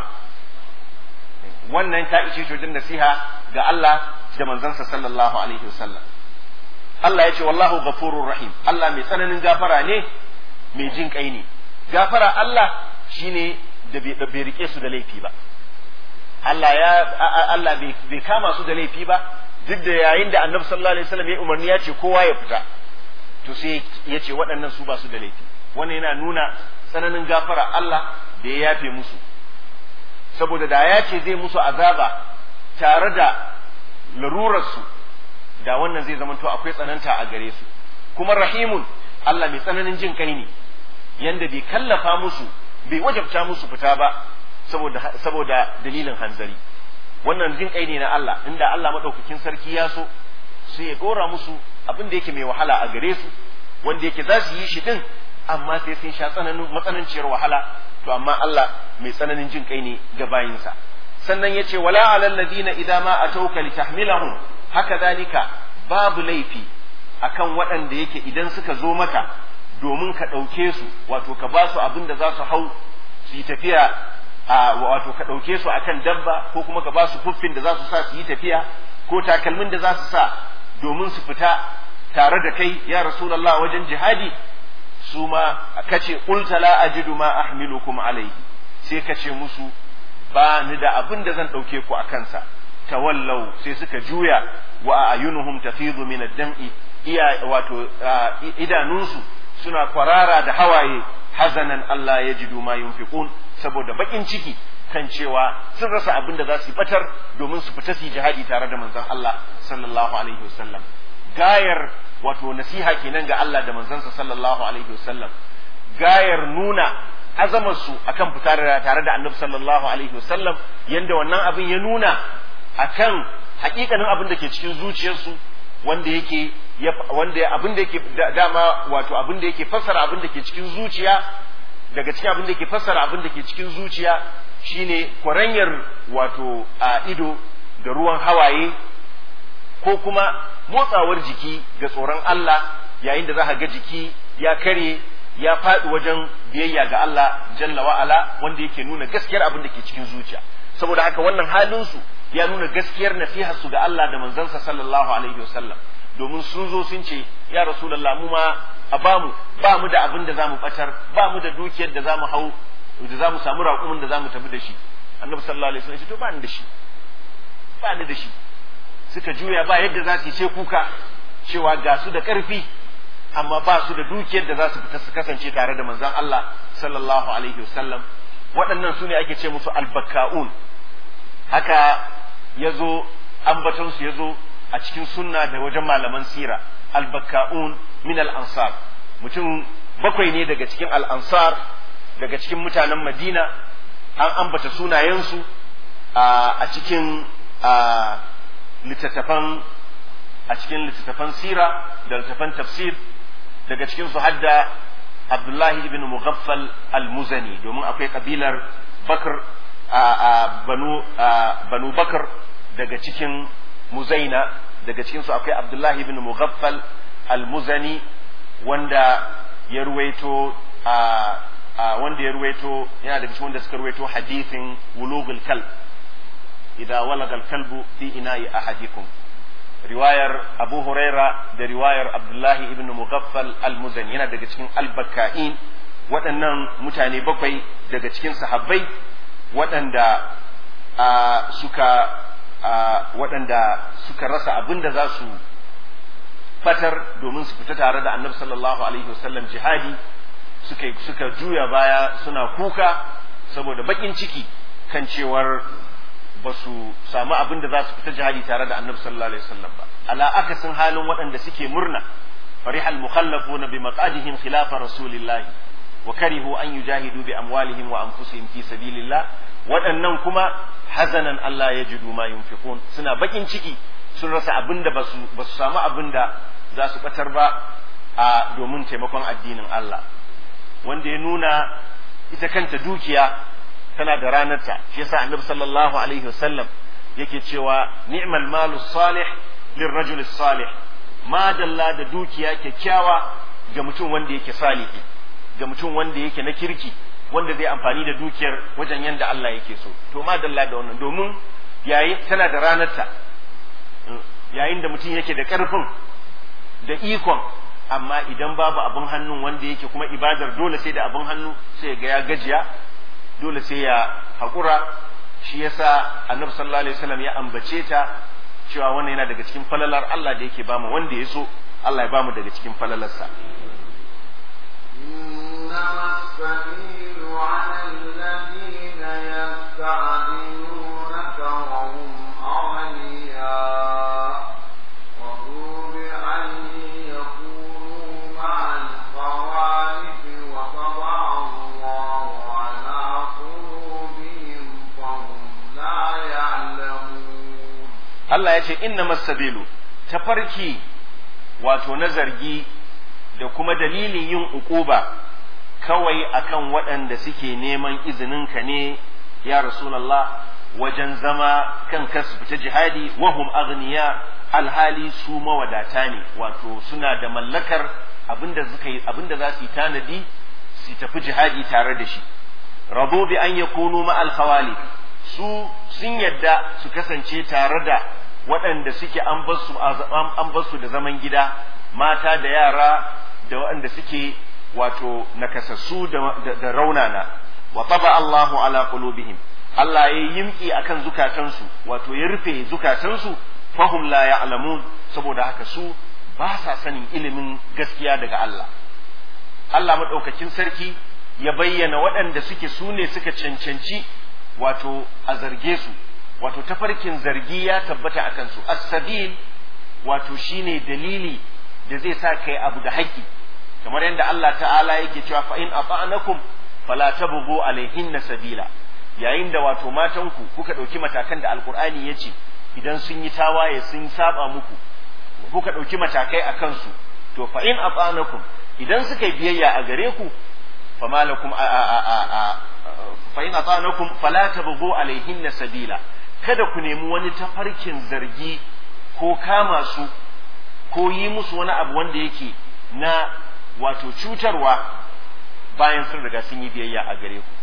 wannan ta ishe shi wajen nasiha ga Allah da manzansa sallallahu alaihi wasallam Allah ya ce wallahu ghafurur rahim Allah mai tsananin gafara ne mai jin kai ne gafara Allah shine da bai rike su da laifi ba Allah ya Allah bai kama su da laifi ba duk da yayin da Annabi sallallahu alaihi wasallam ya umarni ya ce kowa ya fita to sai ya ce waɗannan su ba su da laifi wannan yana nuna tsananin gafara Allah da ya yafe musu saboda da ya ce zai musu azaba tare da larurarsu da wannan zai zama to akwai tsananta a gare su kuma rahimun Allah mai tsananin jin kai ne yanda bai kallafa musu bai wajabta musu fita ba saboda saboda dalilin hanzari wannan jin kai ne na Allah inda Allah madaukakin sarki ya so sai ya dora musu abin da yake mai wahala a gare su wanda yake za su yi shi din amma sai sun sha tsananin matsananciyar wahala to amma Allah mai tsananin jin kai ne ga bayinsa sannan yace wala alal ladina idza ma atauka litahmilahum haka zalika babu laifi akan waɗanda yake idan suka zo maka domin ka ɗauke su wato ka ba su abin da za su hau su yi tafiya a wato ka ɗauke su akan dabba ko kuma ka ba su fuffin da za su sa su yi tafiya ko takalmin da za su sa domin su fita tare da kai ya rasulullah wajen jihadi su ma kace qulta la ajidu ma ahmilukum alayhi sai kace musu ba ni da abin da zan ɗauke ku a kansa tawallau sai suka juya wa ayunuhum tafidu min ad-dam'i iya wato idanunsu suna kwarara da hawaye hazanan Allah ya jidu ma yunfiqun saboda bakin ciki kan cewa sun rasa abin da za su batar domin su fita su jihadi tare da manzon Allah sallallahu alaihi wasallam gayar wato nasiha kenan ga Allah da manzansa sallallahu alaihi wasallam gayar nuna azamar su akan fita tare da annabi sallallahu alaihi wasallam yanda wannan abin ya nuna akan hakikanin abin da ke cikin zuciyarsu wanda yake wanda abin da yake dama wato abin da yake fassara abin da ke cikin zuciya daga cikin abin da ke fassara abin da ke cikin zuciya shine kwaranyar wato a ido da ruwan hawaye ko kuma motsawar jiki ga tsoron Allah yayin da za ka ga jiki ya kare ya faɗi wajen biyayya ga Allah jalla wa'ala wanda yake nuna gaskiyar abin da ke cikin zuciya saboda haka wannan halinsu ya nuna gaskiyar nasihar su ga Allah da manzansa sallallahu alaihi wasallam domin sun zo sun ce ya rasulullah mu ma a bamu ba mu da abin da zamu batar ba mu da dukiyar da zamu hau da zamu samu raƙumin da zamu tafi da shi annabi sallallahu alaihi wasallam ya ce to ba ni da shi ba ni da shi suka juya ba yadda za su ce kuka cewa ga su da ƙarfi amma ba su da dukiyar da za su fita su kasance tare da manzon Allah sallallahu alaihi wasallam waɗannan su ne ake ce musu albakka'un haka ya zo ambatonsu ya zo a cikin sunna da wajen malaman sira albakka'un min al-ansar mutum bakwai ne daga cikin al-ansar daga cikin mutanen madina an ambata sunayensu a cikin littattafan a cikin littattafan sira da littattafan tafsir daga cikin su hadda abdullahi ibn mughaffal al-muzani domin akwai kabilar bakar banu banu bakar daga cikin muzaina daga cikin su akwai abdullahi ibn mughaffal al-muzani wanda ya ruwaito wanda ya ruwaito yana daga cikin wanda suka ruwaito hadithin wulugul kalb idza walaga al-kalbu fi ina'i ahadikum riwayar Abu Huraira da riwayar Abdullahi ibn Mughaffal al-Muzani yana daga cikin al-Bakka'in waɗannan mutane bakwai daga cikin sahabbai waɗanda suka waɗanda suka rasa abin da za su fatar domin su fita tare da annabi sallallahu alaihi wasallam jihadi suka suka juya baya suna kuka saboda bakin ciki kan cewar ba su samu abin da za su fita jihadi tare da annabi sallallahu alaihi wasallam ba ala akasin halin waɗanda suke murna farihal mukhallafuna bi maqadihim khilafa rasulillahi wa karihu an yujahidu bi amwalihim wa anfusihim fi sabilillah waɗannan kuma hazanan Allah ya jidu ma yunfiqun suna bakin ciki sun rasa abin da ba su samu abin da za su batar ba a domin taimakon addinin Allah wanda ya nuna ita kanta dukiya tana da ranarta shi yasa annabi sallallahu alaihi wasallam yake cewa ni'mal malu salih lirrajul salih ma dalla da dukiya kyakkyawa ga mutum wanda yake salihi ga mutum wanda yake na kirki wanda zai amfani da dukiyar wajen yanda Allah yake so to ma dalla da wannan domin yayin tana da ranarta yayin da mutum yake da karfin da ikon amma idan babu abin hannun wanda yake kuma ibadar dole sai da abin hannu sai ga ya gajiya dole sai ya haƙura shi yasa annabi sallallahu alaihi wasallam ya ambace ta cewa wannan yana daga cikin falalar Allah da yake bamu wanda ya so Allah ya bamu daga cikin falalarsa إنما السبيل على الذين يستعدلونك وهم أغنياء رضوا بأن يكونوا مع الخوالف وطبع الله على قلوبهم فهم لا يعلمون Allah ya ce inna masabilu tafarki wato na zargi da kuma dalilin yin uquba kawai akan waɗanda suke neman izininka ne ya Rasulallah wajen zama kan kasu fita jihadi wahum aghniya alhali su mawadata ne wato suna da mallakar abinda suka yi abinda za su yi tanadi su tafi jihadi tare da shi rabo bi an yakunu ma alkhawali su sun yadda su kasance tare da waɗanda suke an basu an basu da zaman gida mata da yara da waɗanda suke wato nakasassu da raunana wa taba Allahu ala qulubihim Allah ya yimki akan zukatansu wato ya rufe zukatansu fahum la ya'lamun saboda haka su ba sa sanin ilimin gaskiya daga Allah Allah madaukakin sarki ya bayyana waɗanda suke su ne suka cancanci wato a zarge su wato tafarkin zargi ya tabbata a kansu as-sabil wato shine dalili da zai sa kai abu da haƙƙi kamar yadda Allah ta'ala yake cewa fa in ata'nakum fala tabghu alaihinna sabila yayin da wato matanku kuka ɗauki matakan da alkur'ani ya ce idan sun yi tawaye sun saba muku kuka ɗauki matakai a kansu to fa in ata'nakum idan suka yi biyayya a gare ku fa malakum a a a a fa in ata'nakum fala tabghu alaihinna sabila kada ku nemi wani tafarkin zargi ko kama su ko yi musu wani abu wanda yake na wato cutarwa bayan sun riga sun yi biyayya a gare ku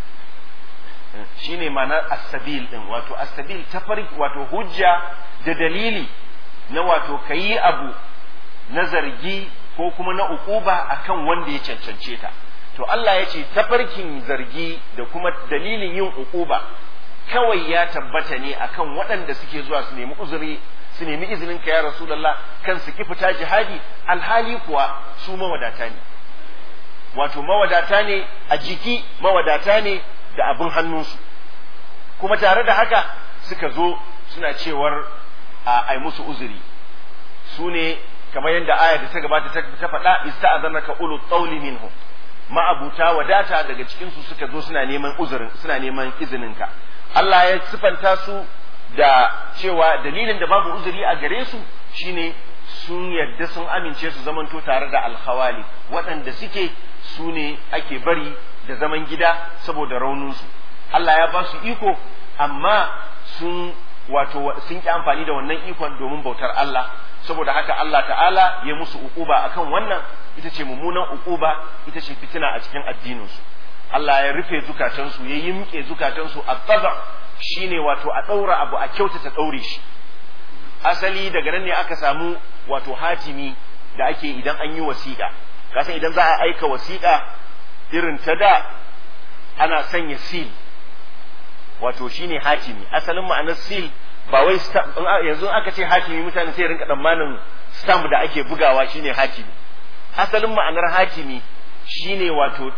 shine ma'anar asabil din wato asabil tafarki wato hujja da dalili na wato kayi abu na zargi ko kuma na ukuba akan wanda ya cancance ta to Allah ya ce tafarkin zargi da kuma dalilin yin ukuba kawai ya tabbata ne akan waɗanda suke zuwa su nemi uzuri su nemi izinin ka ya rasulullah kan su ki fita jihadi alhali kuwa su mawadata ne wato mawadata ne a jiki mawadata ne da abin hannunsu kuma tare da haka suka zo suna cewar a ai musu uzuri su ne kamar yadda aya da ta gabata ta faɗa ista'azanaka ulu tsauli minhum ma'abuta wadata daga cikin su suka zo suna neman uzurin suna neman izininka Allah ya sifanta su da cewa dalilin da babu uzuri a gare su shine sun yadda sun amince su zamanto tare da alhawali waɗanda suke su ne ake bari da zaman gida saboda rauninsu Allah ya ba su iko amma sun wato sun ki amfani da wannan ikon domin bautar Allah saboda haka Allah ta'ala ya musu uquba akan wannan ita ce mummunan uquba ita ce fitina a cikin addininsu Allah ya rufe zukatansu ya yimke zukatansu a tsaba shine wato a ɗaura abu a kyautata ɗaure shi asali daga nan ne aka samu wato hatimi da ake idan an yi wasiƙa kasan idan za a aika wasiƙa irin ta da ana sanya seal wato shine hatimi asalin ma'anar seal ba wai yanzu aka ce hatimi mutane sai rinka tsammanin stamp da ake bugawa shine hatimi asalin ma'anar hatimi shine wato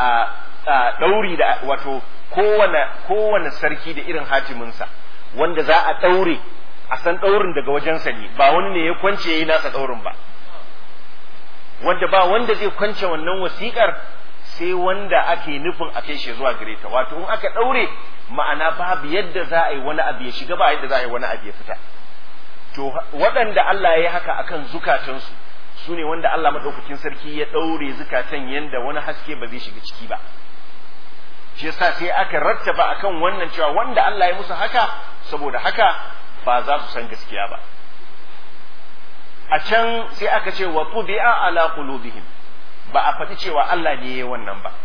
ɗauri da wato kowane kowane sarki da irin hatiminsa wanda za a ɗaure a san ɗaurin daga wajensa ne ba wani ne ya kwance ya yi nasa ɗaurin ba wanda ba wanda zai kwance wannan wasiƙar sai wanda ake nufin a kai shi zuwa gare ta wato in aka ɗaure ma'ana babu yadda za a yi wani abu ya shiga ba yadda za a yi wani abu ya fita to waɗanda Allah ya yi haka akan zukatansu su ne wanda Allah maɗaukakin sarki ya ɗaure zukatan yadda wani haske ba zai shiga ciki ba shi yasa sai aka rattaba akan wannan cewa wanda Allah ya musu haka saboda haka ba za su san gaskiya ba a can sai aka ce wa tubi'a ala qulubihim ba a faɗi cewa Allah ne ya wannan ba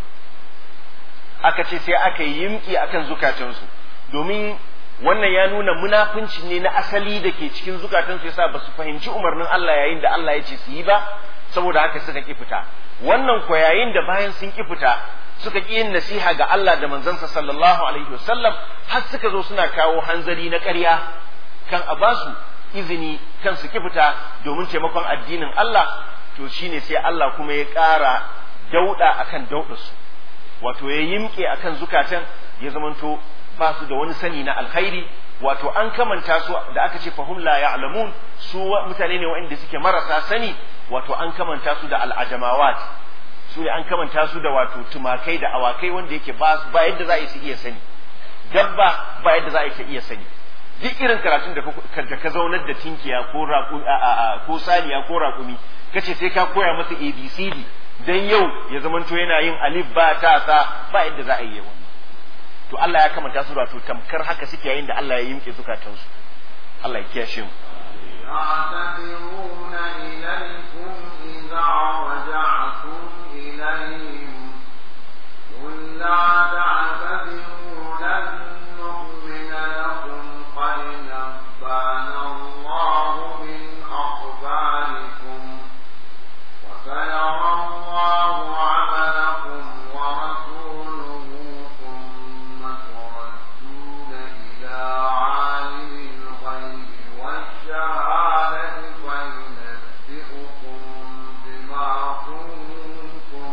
aka ce sai aka yi yimki akan zukatansu domin wannan ya nuna munafunci ne na asali da ke cikin zukatansu yasa ba su fahimci umarnin Allah yayin da Allah ya ce su yi ba saboda haka suka ki fita wannan ko yayin da bayan sun ki fita suka ki yin nasiha ga Allah da manzansa sallallahu alaihi wasallam har suka zo suna kawo hanzari na ƙarya kan a basu izini kan su ki fita domin taimakon addinin Allah to shine sai Allah kuma ya ƙara dauda akan daudarsu wato ya yimke akan zukatan ya zamanto ba su da wani sani na alkhairi wato an kamanta su da aka ce fahum la ya'lamun su mutane ne waɗanda suke marasa sani wato an kamanta su da al'ajamawat su ne an kamanta su da wato tumakai da awakai wanda yake ba ba yadda za a yi su iya sani dabba ba yadda za a yi ta iya sani duk irin karatun da da ka zaunar da tinkiya ko ko saniya ko raƙumi kace sai ka koya masa abcd dan yau ya zamanto yana yin alif ba ta sa ba yadda za a yi wannan to Allah ya kamanta su wato tamkar haka suke yayin da Allah ya yimke zukatansu Allah ya kiyashe mu يعتذرون إليكم إذا رجعتم إليهم قل لا تعتذروا لن نؤمن لكم قد نبأنا الله من أخباركم وسيرى الله عملكم ورسوله ثم تردون إلى عالم الغيب والشهادة فينبئكم بما كنتم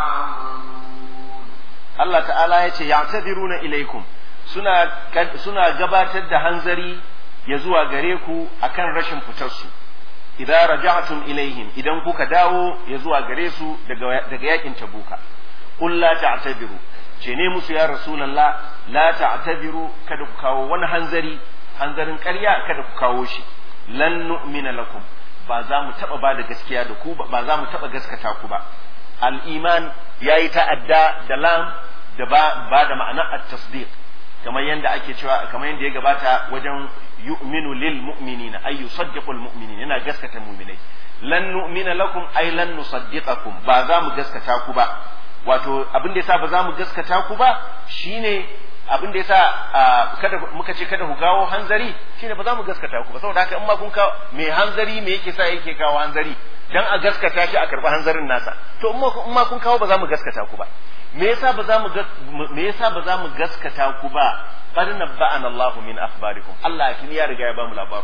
تعملون Allah ta'ala ya ce ya'tadiruna ilaikum suna suna gabatar da hanzari ya zuwa gare ku akan rashin fitarsu idan raja'tum ilaihim idan kuka dawo ya zuwa gare su daga daga yakin tabuka qul la ta'tabiru ce ne musu ya rasulullah la ta'tabiru kada ku kawo wani hanzari hanzarin ƙarya kada ku kawo shi lan nu'mina lakum ba za mu taba ba da gaskiya da ku ba ba za mu taba gaskata ku ba al-iman yayi ta'adda da lam da ba, ba da ma'ana at-tasdiq kamar yadda ake cewa kamar yadda ya gabata wajen yu'minu lil mu'minina ay yusaddiqul mu'minin yana gaskata mu'minai lan nu'mina lakum ay lan nusaddiqakum ba za mu gaskata ku ba wato abin da yasa ba za mu gaskata ku ba shine abin da yasa kada muka ce kada ku gawo hanzari shine ba za mu gaskata ku ba saboda haka in ma kun kawo me hanzari me yake sa yake kawo hanzari dan a gaskata shi a karɓi hanzarin nasa to in ma kun kawo ba za mu gaskata ku ba me yasa ba za mu me yasa ba za mu gaskata ku ba qad nabba'ana Allahu min akhbarikum Allah kin ya riga ya ba mu labaru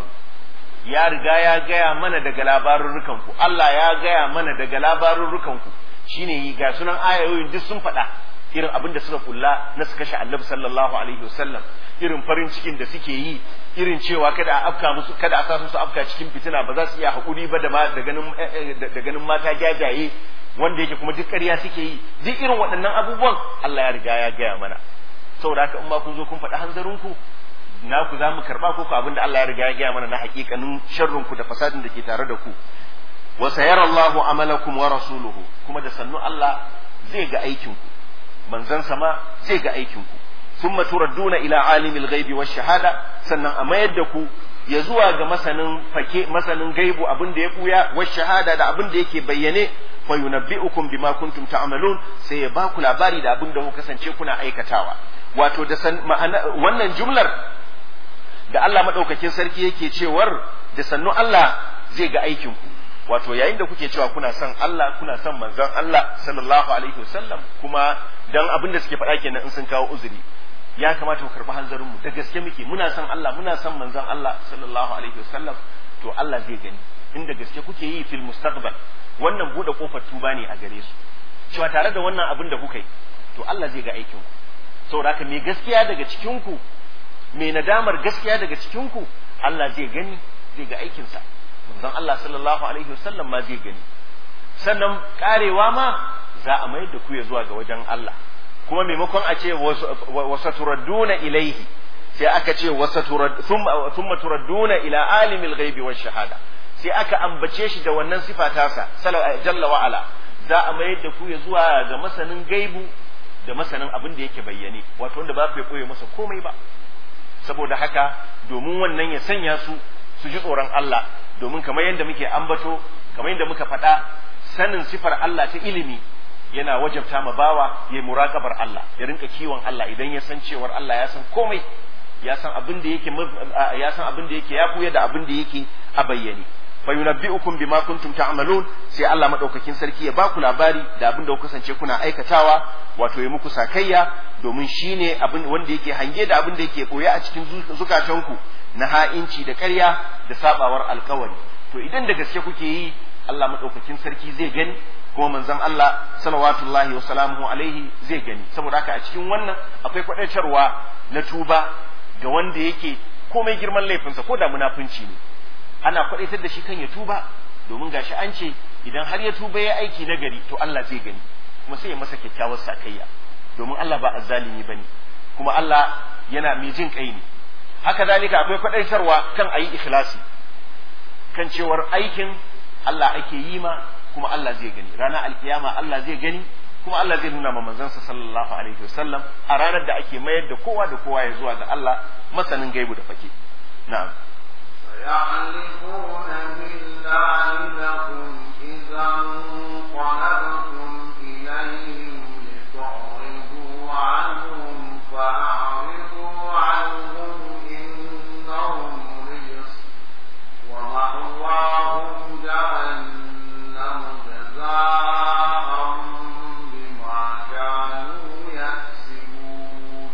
ya riga ya gaya mana daga labarurrukan ku Allah ya gaya mana daga labarurrukan ku shine yi ga sunan ayoyin duk sun faɗa irin abin da suka kulla na su kashe annabi sallallahu alaihi wasallam irin farin cikin da suke yi irin cewa kada a afka musu kada a sa su afka cikin fitina ba za su iya haƙuri ba da da ganin da ganin mata jajaye wanda yake kuma duk ƙarya suke yi duk irin waɗannan abubuwan Allah ya riga ya gaya mana saboda haka in ma kun zo kun faɗi hanzarinku na ku za mu karɓa ko abin da Allah ya riga ya gaya mana na haƙiƙanin sharrinku da fasadin da ke tare da ku wa sayara Allahu amalakum wa rasuluhu kuma da sannu Allah zai ga aikinku manzon sama zai ga aikinku thumma turadduna ila alimil ghaibi wash shahada sannan a mayar da ku ya zuwa ga masanin fake masanin gaibu abin da ya buya wash shahada da abin da yake bayyane fa yunabbi'ukum bima kuntum ta'malun sai ya baku labari da abin da ku kasance kuna aikatawa wato da san ma'ana wannan jumlar da Allah madaukakin sarki yake cewar da sannu Allah zai ga aikin ku wato yayin da kuke cewa kuna son Allah kuna son manzon Allah sallallahu alaihi wasallam kuma dan abin da suke faɗa kenan in sun kawo uzuri ya kamata ku karɓi hanzarin mu da gaske muke muna son Allah muna son manzon Allah sallallahu alaihi wasallam to Allah zai gani inda gaske kuke yi fil mustaqbal wannan bude kofar tuba ne a gare su cewa tare da wannan abin da kuka yi to Allah zai ga aikin ku saboda haka me gaskiya daga cikin ku me nadamar gaskiya daga cikin ku Allah zai gani zai ga aikin sa manzon Allah sallallahu alaihi wasallam ma zai gani sannan karewa ma za a mayar da ku ya zuwa ga wajen Allah kuma maimakon a ce wasa turadduna ilaihi sai aka ce wasa thumma turadduna ila alimil ghaibi wash shahada sai aka ambace shi da wannan sifa tasa jalla wa ala za a mayar da ku ya zuwa ga masanin gaibu da masanin abin da yake bayyane wato wanda ba ku koye masa komai ba saboda haka domin wannan ya sanya su su ji tsoron Allah domin kamar yadda muke ambato kamar yadda muka faɗa sanin sifar Allah ta ilimi yana wajabta ma bawa ya muraqabar Allah ya rinka kiwon Allah idan ya san cewar Allah ya san komai ya san abin da yake ya san abin da yake ya buya da abin da yake a bayyane fa yunabbi'ukum bima kuntum ta'malun sai Allah madaukakin sarki ya baku labari da abin da ku kasance kuna aikatawa wato ya muku sakayya domin shine abin wanda yake hange da abin da yake boye a cikin zukatanku na ha'inci da ƙarya da sabawar alkawari to idan da gaske kuke yi Allah madaukakin sarki zai gani kuma manzon Allah salawatullahi wa salamuhu alaihi zai gani saboda haka a cikin wannan akwai kwadaitarwa na tuba ga wanda yake komai girman laifinsa ko da munafunci ne ana kwadaitar da shi kan ya tuba domin gashi an ce idan har ya tuba ya aiki na gari to Allah zai gani kuma sai ya masa kyakkyawar sakayya domin Allah ba azzalimi bane kuma Allah yana mai jin kai ne haka zalika akwai kwadaitarwa kan ayi ikhlasi kan cewar aikin Allah ake yi ma kuma Allah zai gani ranar alkiyama Allah zai gani kuma Allah zai nuna ma manzansa sallallahu alaihi wasallam a ranar da ake mayar da kowa da kowa ya zuwa ga Allah masanin gaibu da fake na'am يحلفون بالله لكم إذا انقلبتم إليهم لتعرضوا عنهم فأعرضوا عنهم إنهم رجس ومأواهم جهنم جزاء بما كانوا يكسبون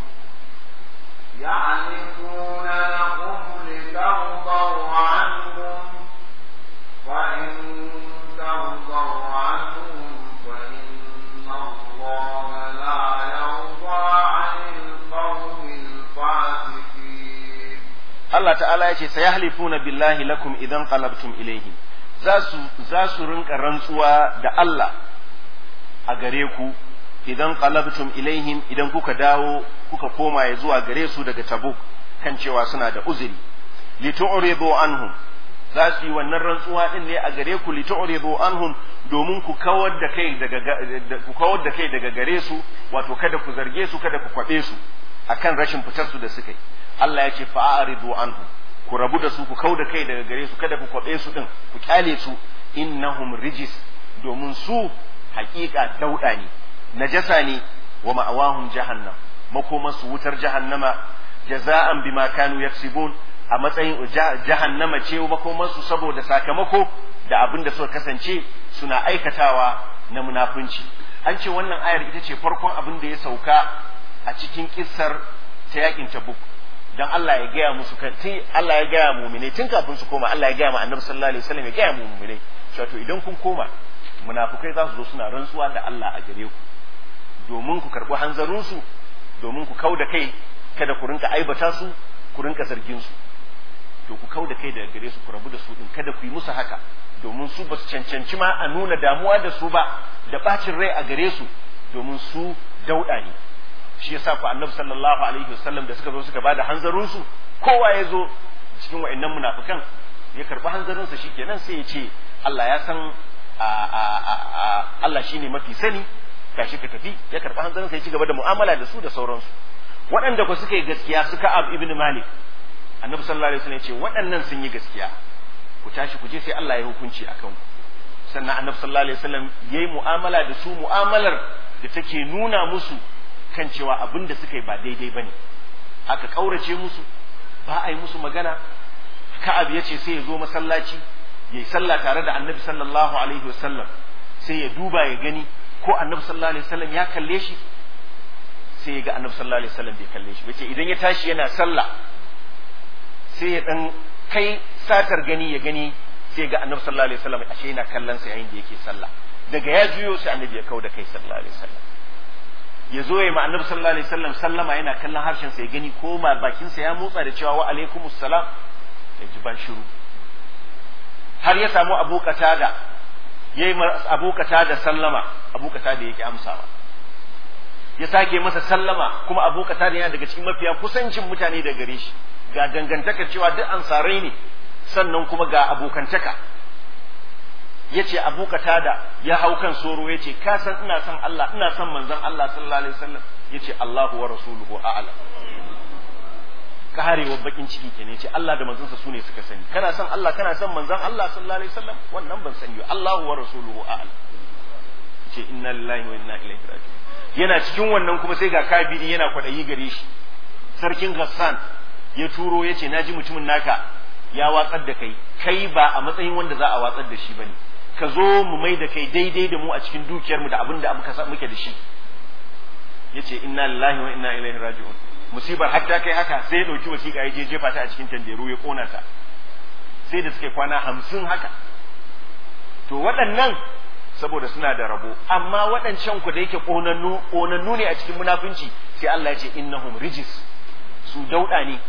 يحلفون لكم لترضوا عنهم فإن ترضوا عنهم فإن الله لا يرضى عن القوم الفاسقين Allah ta'ala ya ce sayahlifuna billahi lakum idan qalabtum ilayhi za su za su rinka rantsuwa da Allah a gare ku idan qalabtum ilaihim idan kuka dawo kuka koma ya zuwa gare su daga Tabuk kan cewa suna da uzuri litu'ridu anhum za su yi wannan rantsuwa din ne a gare ku litu'ridu anhum domin ku kawar da kai daga ku kawar da kai daga gare su wato kada ku zarge su kada ku kwabe su akan rashin fitar su da suka yi Allah ya ce fa'aridu anhum ku rabu da su ku kau da kai daga gare su kada ku kwabe su din ku kyale su innahum rijis domin su haƙiƙa dauda ne najasa ne wa ma'awahum jahannam makomansu wutar jahannama jaza'an bima kanu yaksibun a matsayin jahannama ce makomansu saboda sakamako da abin da suka kasance suna aikatawa na munafunci an ce wannan ayar ita ce farkon abin da ya sauka a cikin kissar ta yakin tabuk dan Allah ya gaya musu kan tun Allah ya gaya mu'mine tun kafin su koma Allah ya gaya ma annabi sallallahu alaihi wasallam ya gaya mu mu'mine cewa to idan kun koma munafukai za su zo suna rantsuwa da Allah a gare ku domin ku karɓi hanzarinsu domin ku kau da kai kada ku rinka aibata su ku rinka zargin su to ku kau da kai daga gare su ku rabu da su din kada ku yi musu haka domin su ba su cancanci ma a nuna damuwa da su ba da bacin rai a gare su domin su dauɗa ne shi yasa ku annabi sallallahu alaihi wasallam da suka zo suka bada hanzarin su kowa ya zo cikin wa'annan munafikan ya karɓi hanzarin sa shikenan sai ya ce Allah ya san Allah shine mafi sani tashi ka tafi ya karɓi hanzarin sai ci gaba da mu'amala da su da sauransu waɗanda ku suka yi gaskiya suka ab ibn malik annabi sallallahu alaihi wasallam ya ce waɗannan sun yi gaskiya ku tashi ku je sai Allah ya hukunci akan ku sannan annabi sallallahu alaihi wasallam yayi mu'amala da su mu'amalar da take nuna musu kan cewa abin da suka yi ba daidai bane aka kaurace musu ba a yi musu magana ka'ab ya ce sai ya zo masallaci ya yi sallah tare da annabi sallallahu alaihi wasallam sai ya duba ya gani ko annabi sallallahu alaihi wasallam ya kalle shi sai ya ga annabi sallallahu alaihi wasallam bai kalle shi bace idan ya tashi yana sallah sai ya dan kai satar gani ya gani sai ga annabi sallallahu alaihi wasallam ashe yana kallon sa yayin da yake sallah daga ya juyo sai annabi ya kauda kai sallallahu alaihi wasallam ya zo ya ma annabi sallallahu alaihi wasallam sallama yana kallon harshen sa ya gani ko ma bakin sa ya motsa da cewa wa alaikumus salam ya ji ban shiru har ya samu abu katada ya yi abu da sallama abu da yake amsawa ya sake masa sallama kuma abu da yana daga cikin mafiya kusancin mutane da gare shi ga dangantakar cewa duk ansarai ne sannan kuma ga abokantaka yace Abu Qatada ya hau kan soro yace ka san ina son Allah ina son manzon Allah sallallahu alaihi wasallam yace Allahu wa rasuluhu a'lam karewar bakin ciki kenan yace Allah da manzonsa sune suka sani kana son Allah kana son manzon Allah sallallahu alaihi wasallam wannan ban sani ba Allahu wa rasuluhu a'lam yace inna lillahi wa inna ilaihi raji'un yana cikin wannan kuma sai ga kabiri yana kwadayi gare shi sarkin Ghassan ya turo yace naji mutumin naka ya watsar da kai kai ba a matsayin wanda za a watsar da shi bane ka zo mu mai da kai daidai da mu a cikin dukiyarmu da abin da muka muke da shi yace inna lillahi wa inna ilaihi raji'un musibar har ta kai haka sai ya dauki wasiƙa ya je jefa ta a cikin tanderu ya kona ta sai da suke kwana hamsin haka to waɗannan saboda suna da rabo amma waɗancan ku da yake ƙonannu ƙonannu ne a cikin munafunci sai Allah ya ce innahum rijis su dauɗa ne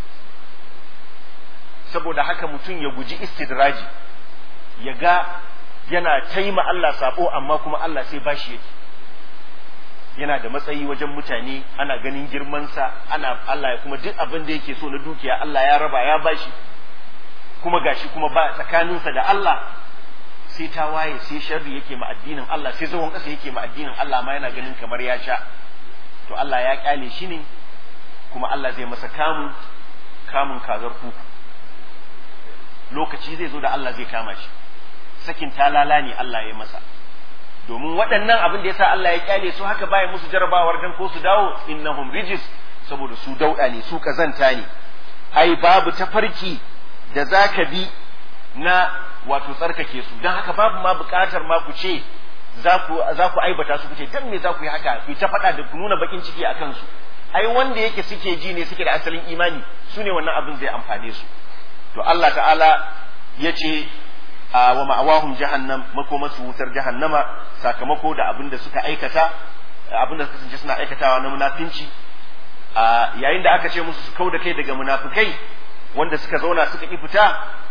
saboda haka mutum ya guji istidraji ya ga yana taima Allah sabo amma kuma Allah sai bashi yake yana da matsayi wajen mutane ana ganin girmansa ana Allah ya kuma duk abin da yake so na dukiya Allah ya raba ya bashi kuma gashi kuma ba tsakaninsa da Allah sai ta waye sai sharri yake ma addinin Allah sai zawon ƙasa yake ma addinin Allah ma yana ganin kamar ya sha to Allah ya kyale shi ne kuma Allah zai masa kamun kamun kazar kuku lokaci zai zo da Allah zai kama shi sakin talala ne Allah ya masa domin waɗannan abin da yasa Allah ya kyale su haka baya musu jarabawar dan ko su dawo innahum rijis saboda su dauda ne su kazanta ne ai babu tafarki da zaka bi na wato tsarkake su dan haka babu ma buƙatar ma ku ce za ku za ku aibata su ku ce dan me za ku yi haka ku ta faɗa da ku nuna bakin ciki akan su ai wanda yake suke ji ne suke da asalin imani su ne wannan abin zai amfane su to Allah ta'ala ya ce wa ma'awahum jahannam makomasu wutar jahannama sakamako da abin da suka aikata abin da suka kasance suna aikatawa na munafinci yayin da aka ce musu su kau da kai daga munafikai wanda suka zauna suka ki fita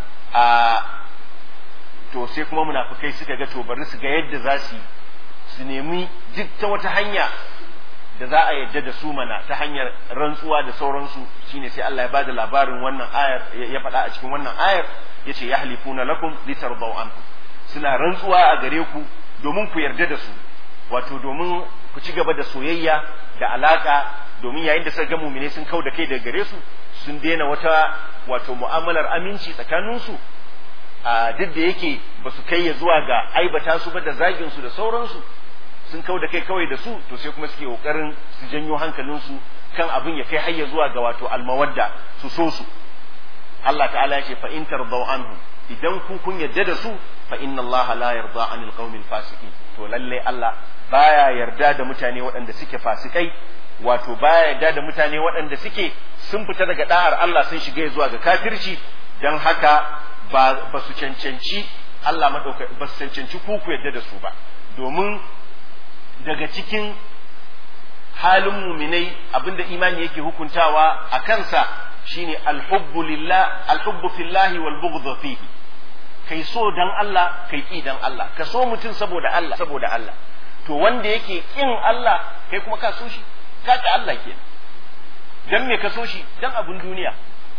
to sai kuma munafikai suka ga to bari su ga yadda za su su nemi duk ta wata hanya da za a yadda da su mana ta hanyar rantsuwa da sauransu shine sai Allah ya bada labarin wannan ayar ya faɗa a cikin wannan ayar yace yahlifuna lakum litardaw ankum suna rantsuwa a gare ku domin ku yarda da su wato domin ku ci gaba da soyayya da alaka domin yayin da suka ga mu'mine sun kau da kai daga gare su sun daina wata wato mu'amalar aminci tsakanin su a duk da yake ba su kai ya zuwa ga aibata su ba da zagin su da sauransu sun kau da kai kawai da su to sai kuma suke kokarin su janyo hankalinsu kan abin ya kai hayya zuwa ga wato almawadda su so su Allah ta'ala ya ce fa in tardaw anhum idan ku kun yarda da su fa inna Allah la yarda anil qaumil fasiqin to lalle Allah baya yarda da mutane waɗanda suke fasikai wato baya yarda da mutane waɗanda suke sun fita daga da'ar Allah sun shiga zuwa ga kafirci dan haka ba ba su cancanci Allah madauka ba su cancanci ku ku yarda da su ba domin daga cikin halin muminai abinda imani yake hukuntawa a kansa shine alhubbu lillah alhubbu fillahi wal bughdhu fihi kai so dan Allah kai ki dan Allah ka so mutum saboda Allah saboda Allah to wanda yake kin Allah kai kuma ka so shi ka ki Allah kenan dan me ka so shi dan abun duniya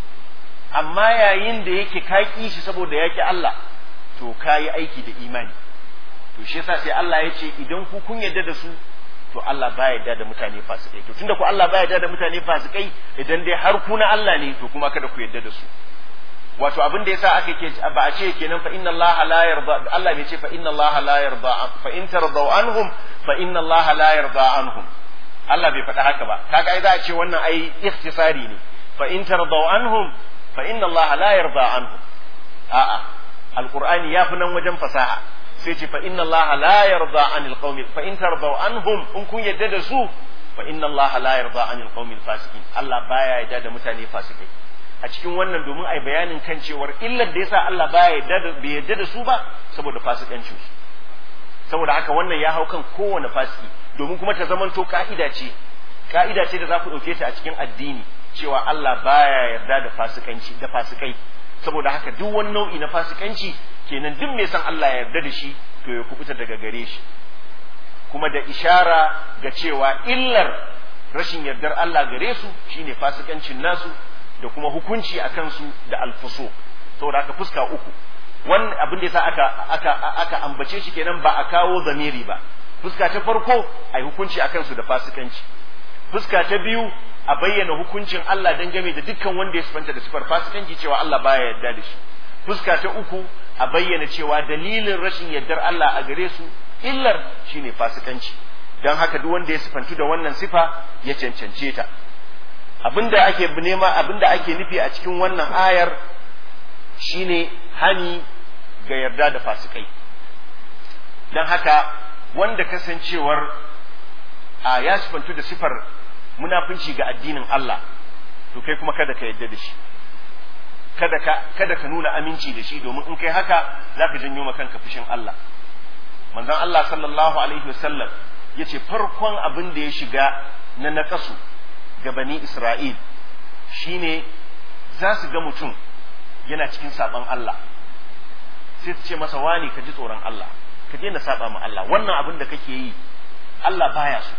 amma yayin da yake ka ki shi saboda yaki Allah to kayi aiki da imani to shi yasa sai Allah ya ce idan ku kun yarda da su to Allah ba yarda da mutane fasikai to tunda ku Allah ba yarda da mutane fasikai idan dai har ku na Allah ne to kuma kada ku yarda da su wato abin da yasa aka ke ba a ce kenan fa inna Allah la yarda Allah bai ce fa inna Allah la yarda fa in tardaw anhum fa inna Allah la yarda anhum Allah bai faɗa haka ba kaga ai za a ce wannan ai ikhtisari ne fa in tardaw anhum fa inna Allah la yarda anhum a'a alqur'ani ya fi nan wajen fasaha sai ce fa inna Allah la yarda anil qaumi fa in tardaw anhum in kun yadda da su fa inna Allah la yarda anil qaumil fasiqin Allah baya yarda da mutane fasikai a cikin wannan domin ai bayanin kan cewar illar da yasa Allah baya yarda da bai yarda da su ba saboda fasikancin su saboda haka wannan ya hau kan kowane fasiki domin kuma ta zamanto ka'ida ce ka'ida ce da za ku ɗauke ta a cikin addini cewa Allah baya yarda da fasikanci da fasikai saboda haka duk wani nau'i na fasikanci kenan duk mai san Allah ya yarda da shi to ya kubuta daga gare shi kuma da ishara ga cewa illar rashin yardar Allah gare su shine fasikancin nasu da kuma hukunci a kansu da alfuso saboda haka fuska uku wannan abin da yasa aka aka aka ambace shi kenan ba a kawo zamiri ba fuska ta farko ai hukunci akan su da fasikanci fuska ta biyu a bayyana hukuncin Allah dangane da dukkan wanda ya sifanta da sifar fasikanci cewa Allah baya yarda da shi fuska ta uku a bayyana cewa dalilin rashin yardar Allah a gare su illar shine fasikanci don haka duk wanda ya sifantu da wannan sifa ya cancance ta abinda ake nema abinda ake nufi a cikin wannan ayar shine hani ga yarda da fasikai don haka wanda kasancewar a ya sifantu da sifar munafunci ga addinin Allah to kai kuma kada ka yarda da shi kada ka kada ka nuna aminci da shi domin in kai haka zaka janyo maka kanka fushin Allah manzon Allah sallallahu alaihi wasallam yace farkon abin da ya shiga na nakasu ga bani Isra'il shine za su ga mutum yana cikin saban Allah sai su ce masa wani ka ji tsoron Allah ka daina saba ma Allah wannan abin da kake yi Allah baya so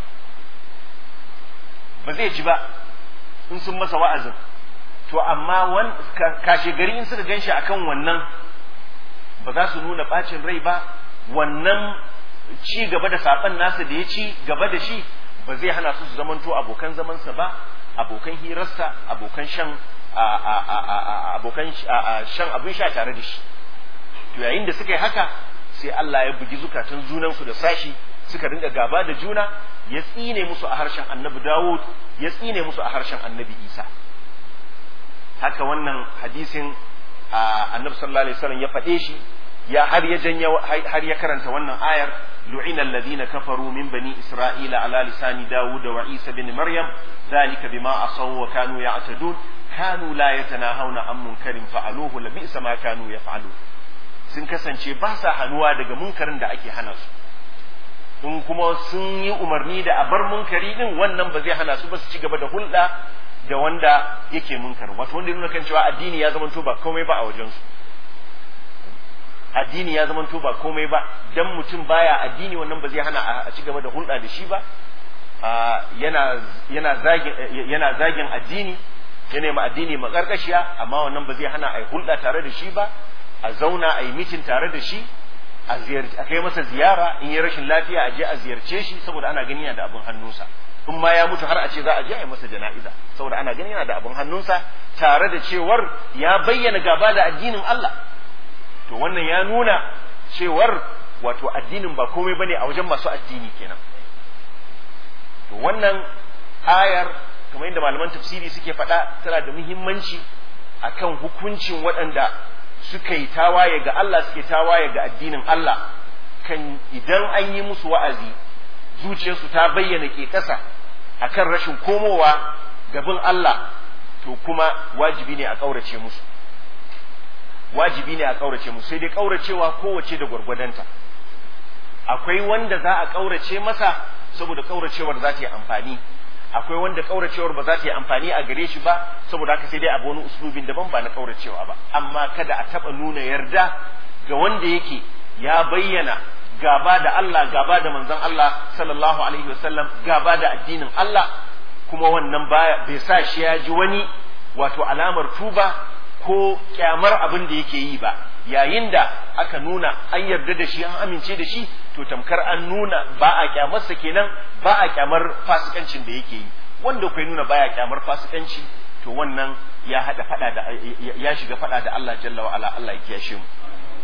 ba zai ji ba in sun masa wa'azin to amma wan kashe gari in suka ganshi akan wannan ba za su nuna bacin rai ba wannan ci gaba da saban nasa da ya ci gaba da shi ba zai hana su su zamanto abokan zamansa ba abokan hirarsa abokan shan abokan shan abin sha tare da shi to yayin da suka yi haka sai Allah ya bugi zukatan junansu da sashi suka dinga gaba da juna ya tsine musu a harshen annabi Dawud ya tsine musu a harshen annabi Isa haka wannan hadisin annabi sallallahu alaihi wasallam ya faɗe shi ya har ya janya har ya karanta wannan ayar lu'ina alladhina kafaru min bani isra'ila ala lisani dawud wa isa bin maryam dhalika bima asaw wa kanu ya'tadun kanu la yatanahawna an munkarin fa'aluhu la bi'sa ma kanu yaf'alun sun kasance ba sa hanuwa daga munkarin da ake hana su in kuma sun yi umarni da a bar munkari din wannan ba zai hana su ba su ci gaba da hulɗa da wanda yake munkar wato wanda ya nuna kan cewa addini ya zama ba komai ba a wajensu addini ya zama ba komai ba dan mutum baya addini wannan ba zai hana a ci gaba da hulɗa da shi ba yana yana zagin yana zagin addini yana ma addini makarkashiya amma wannan ba zai hana a yi hulɗa tare da shi ba a zauna a yi mitin tare da shi a kai masa ziyara in yi rashin lafiya a je a ziyarce shi saboda ana gani yana da abin hannunsa in ma ya mutu har a ce za a je a yi masa jana'iza saboda ana gani yana da abin hannunsa tare da cewar ya bayyana gaba da addinin Allah to wannan ya nuna cewar wato addinin ba komai bane a wajen masu addini kenan to wannan ayar kamar yadda malaman tafsiri suke faɗa tana da muhimmanci akan hukuncin waɗanda suka yi tawaye ga Allah suke tawaye ga addinin Allah kan idan an yi musu wa'azi zuciyarsu ta bayyana ke ƙasa akan rashin komowa gabin Allah to kuma wajibi ne a ƙaurace musu wajibi ne a ƙaurace musu sai dai ƙauracewa kowace da gwargwadonta akwai wanda za a ƙaurace masa saboda ƙauracewar za ta yi amfani akwai wanda ƙauracewar ba za ta yi amfani a gare shi ba saboda haka sai dai abu wani uslubin daban ba na ƙauracewa ba amma kada a taɓa nuna yarda ga wanda yake ya bayyana gaba da Allah gaba da manzon Allah sallallahu alaihi wasallam gaba da addinin Allah kuma wannan baya bai sa shi ya ji wani wato alamar tuba ko kyamar abin da yake yi ba yayin da aka nuna an yarda da shi an amince da shi to tamkar an nuna ba a kyamarsa kenan ba a kyamar fasikancin da yake yi wanda kai nuna baya kyamar fasikanci to wannan ya hada fada da ya shiga fada da Allah jalla wa ala Allah ya kiyashe mu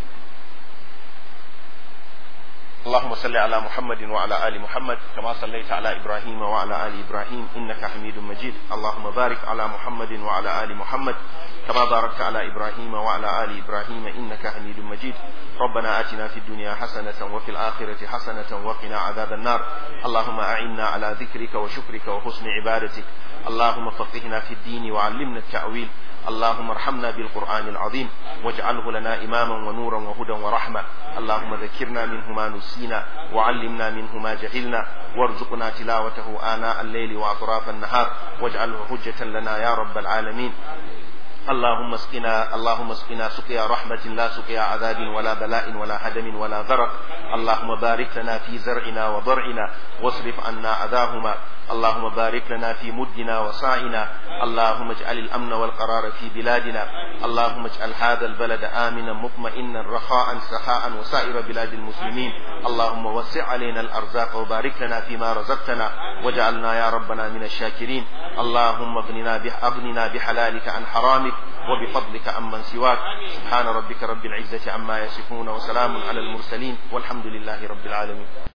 اللهم صل على محمد وعلى آل محمد كما صليت على إبراهيم وعلى آل إبراهيم إنك حميد مجيد اللهم بارك على محمد وعلى آل محمد كما باركت على إبراهيم وعلى آل إبراهيم إنك حميد مجيد ربنا آتنا في الدنيا حسنة وفي الآخرة حسنة وقنا عذاب النار اللهم أعنا على ذكرك وشكرك وحسن عبادتك اللهم فقهنا في الدين وعلمنا التأويل اللهم ارحمنا بالقرآن العظيم واجعله لنا إماما ونورا وهدى ورحمة اللهم ذكرنا منه ما نسينا وعلمنا منه ما جهلنا وارزقنا تلاوته آناء الليل وأطراف النهار واجعله حجة لنا يا رب العالمين اللهم اسقنا اللهم اسقنا سقيا رحمة لا سقيا عذاب ولا بلاء ولا هدم ولا ضرر اللهم بارك لنا في زرعنا وضرعنا واصرف عنا أذاهما اللهم بارك لنا في مدنا وصاعنا اللهم اجعل الأمن والقرار في بلادنا اللهم اجعل هذا البلد آمنا مطمئنا رخاء سخاء وسائر بلاد المسلمين اللهم وسع علينا الأرزاق وبارك لنا فيما رزقتنا واجعلنا يا ربنا من الشاكرين اللهم اغننا أغننا بحلالك عن حرامك وبفضلك عمن سواك سبحان ربك رب العزة عما يصفون وسلام على المرسلين والحمد لله رب العالمين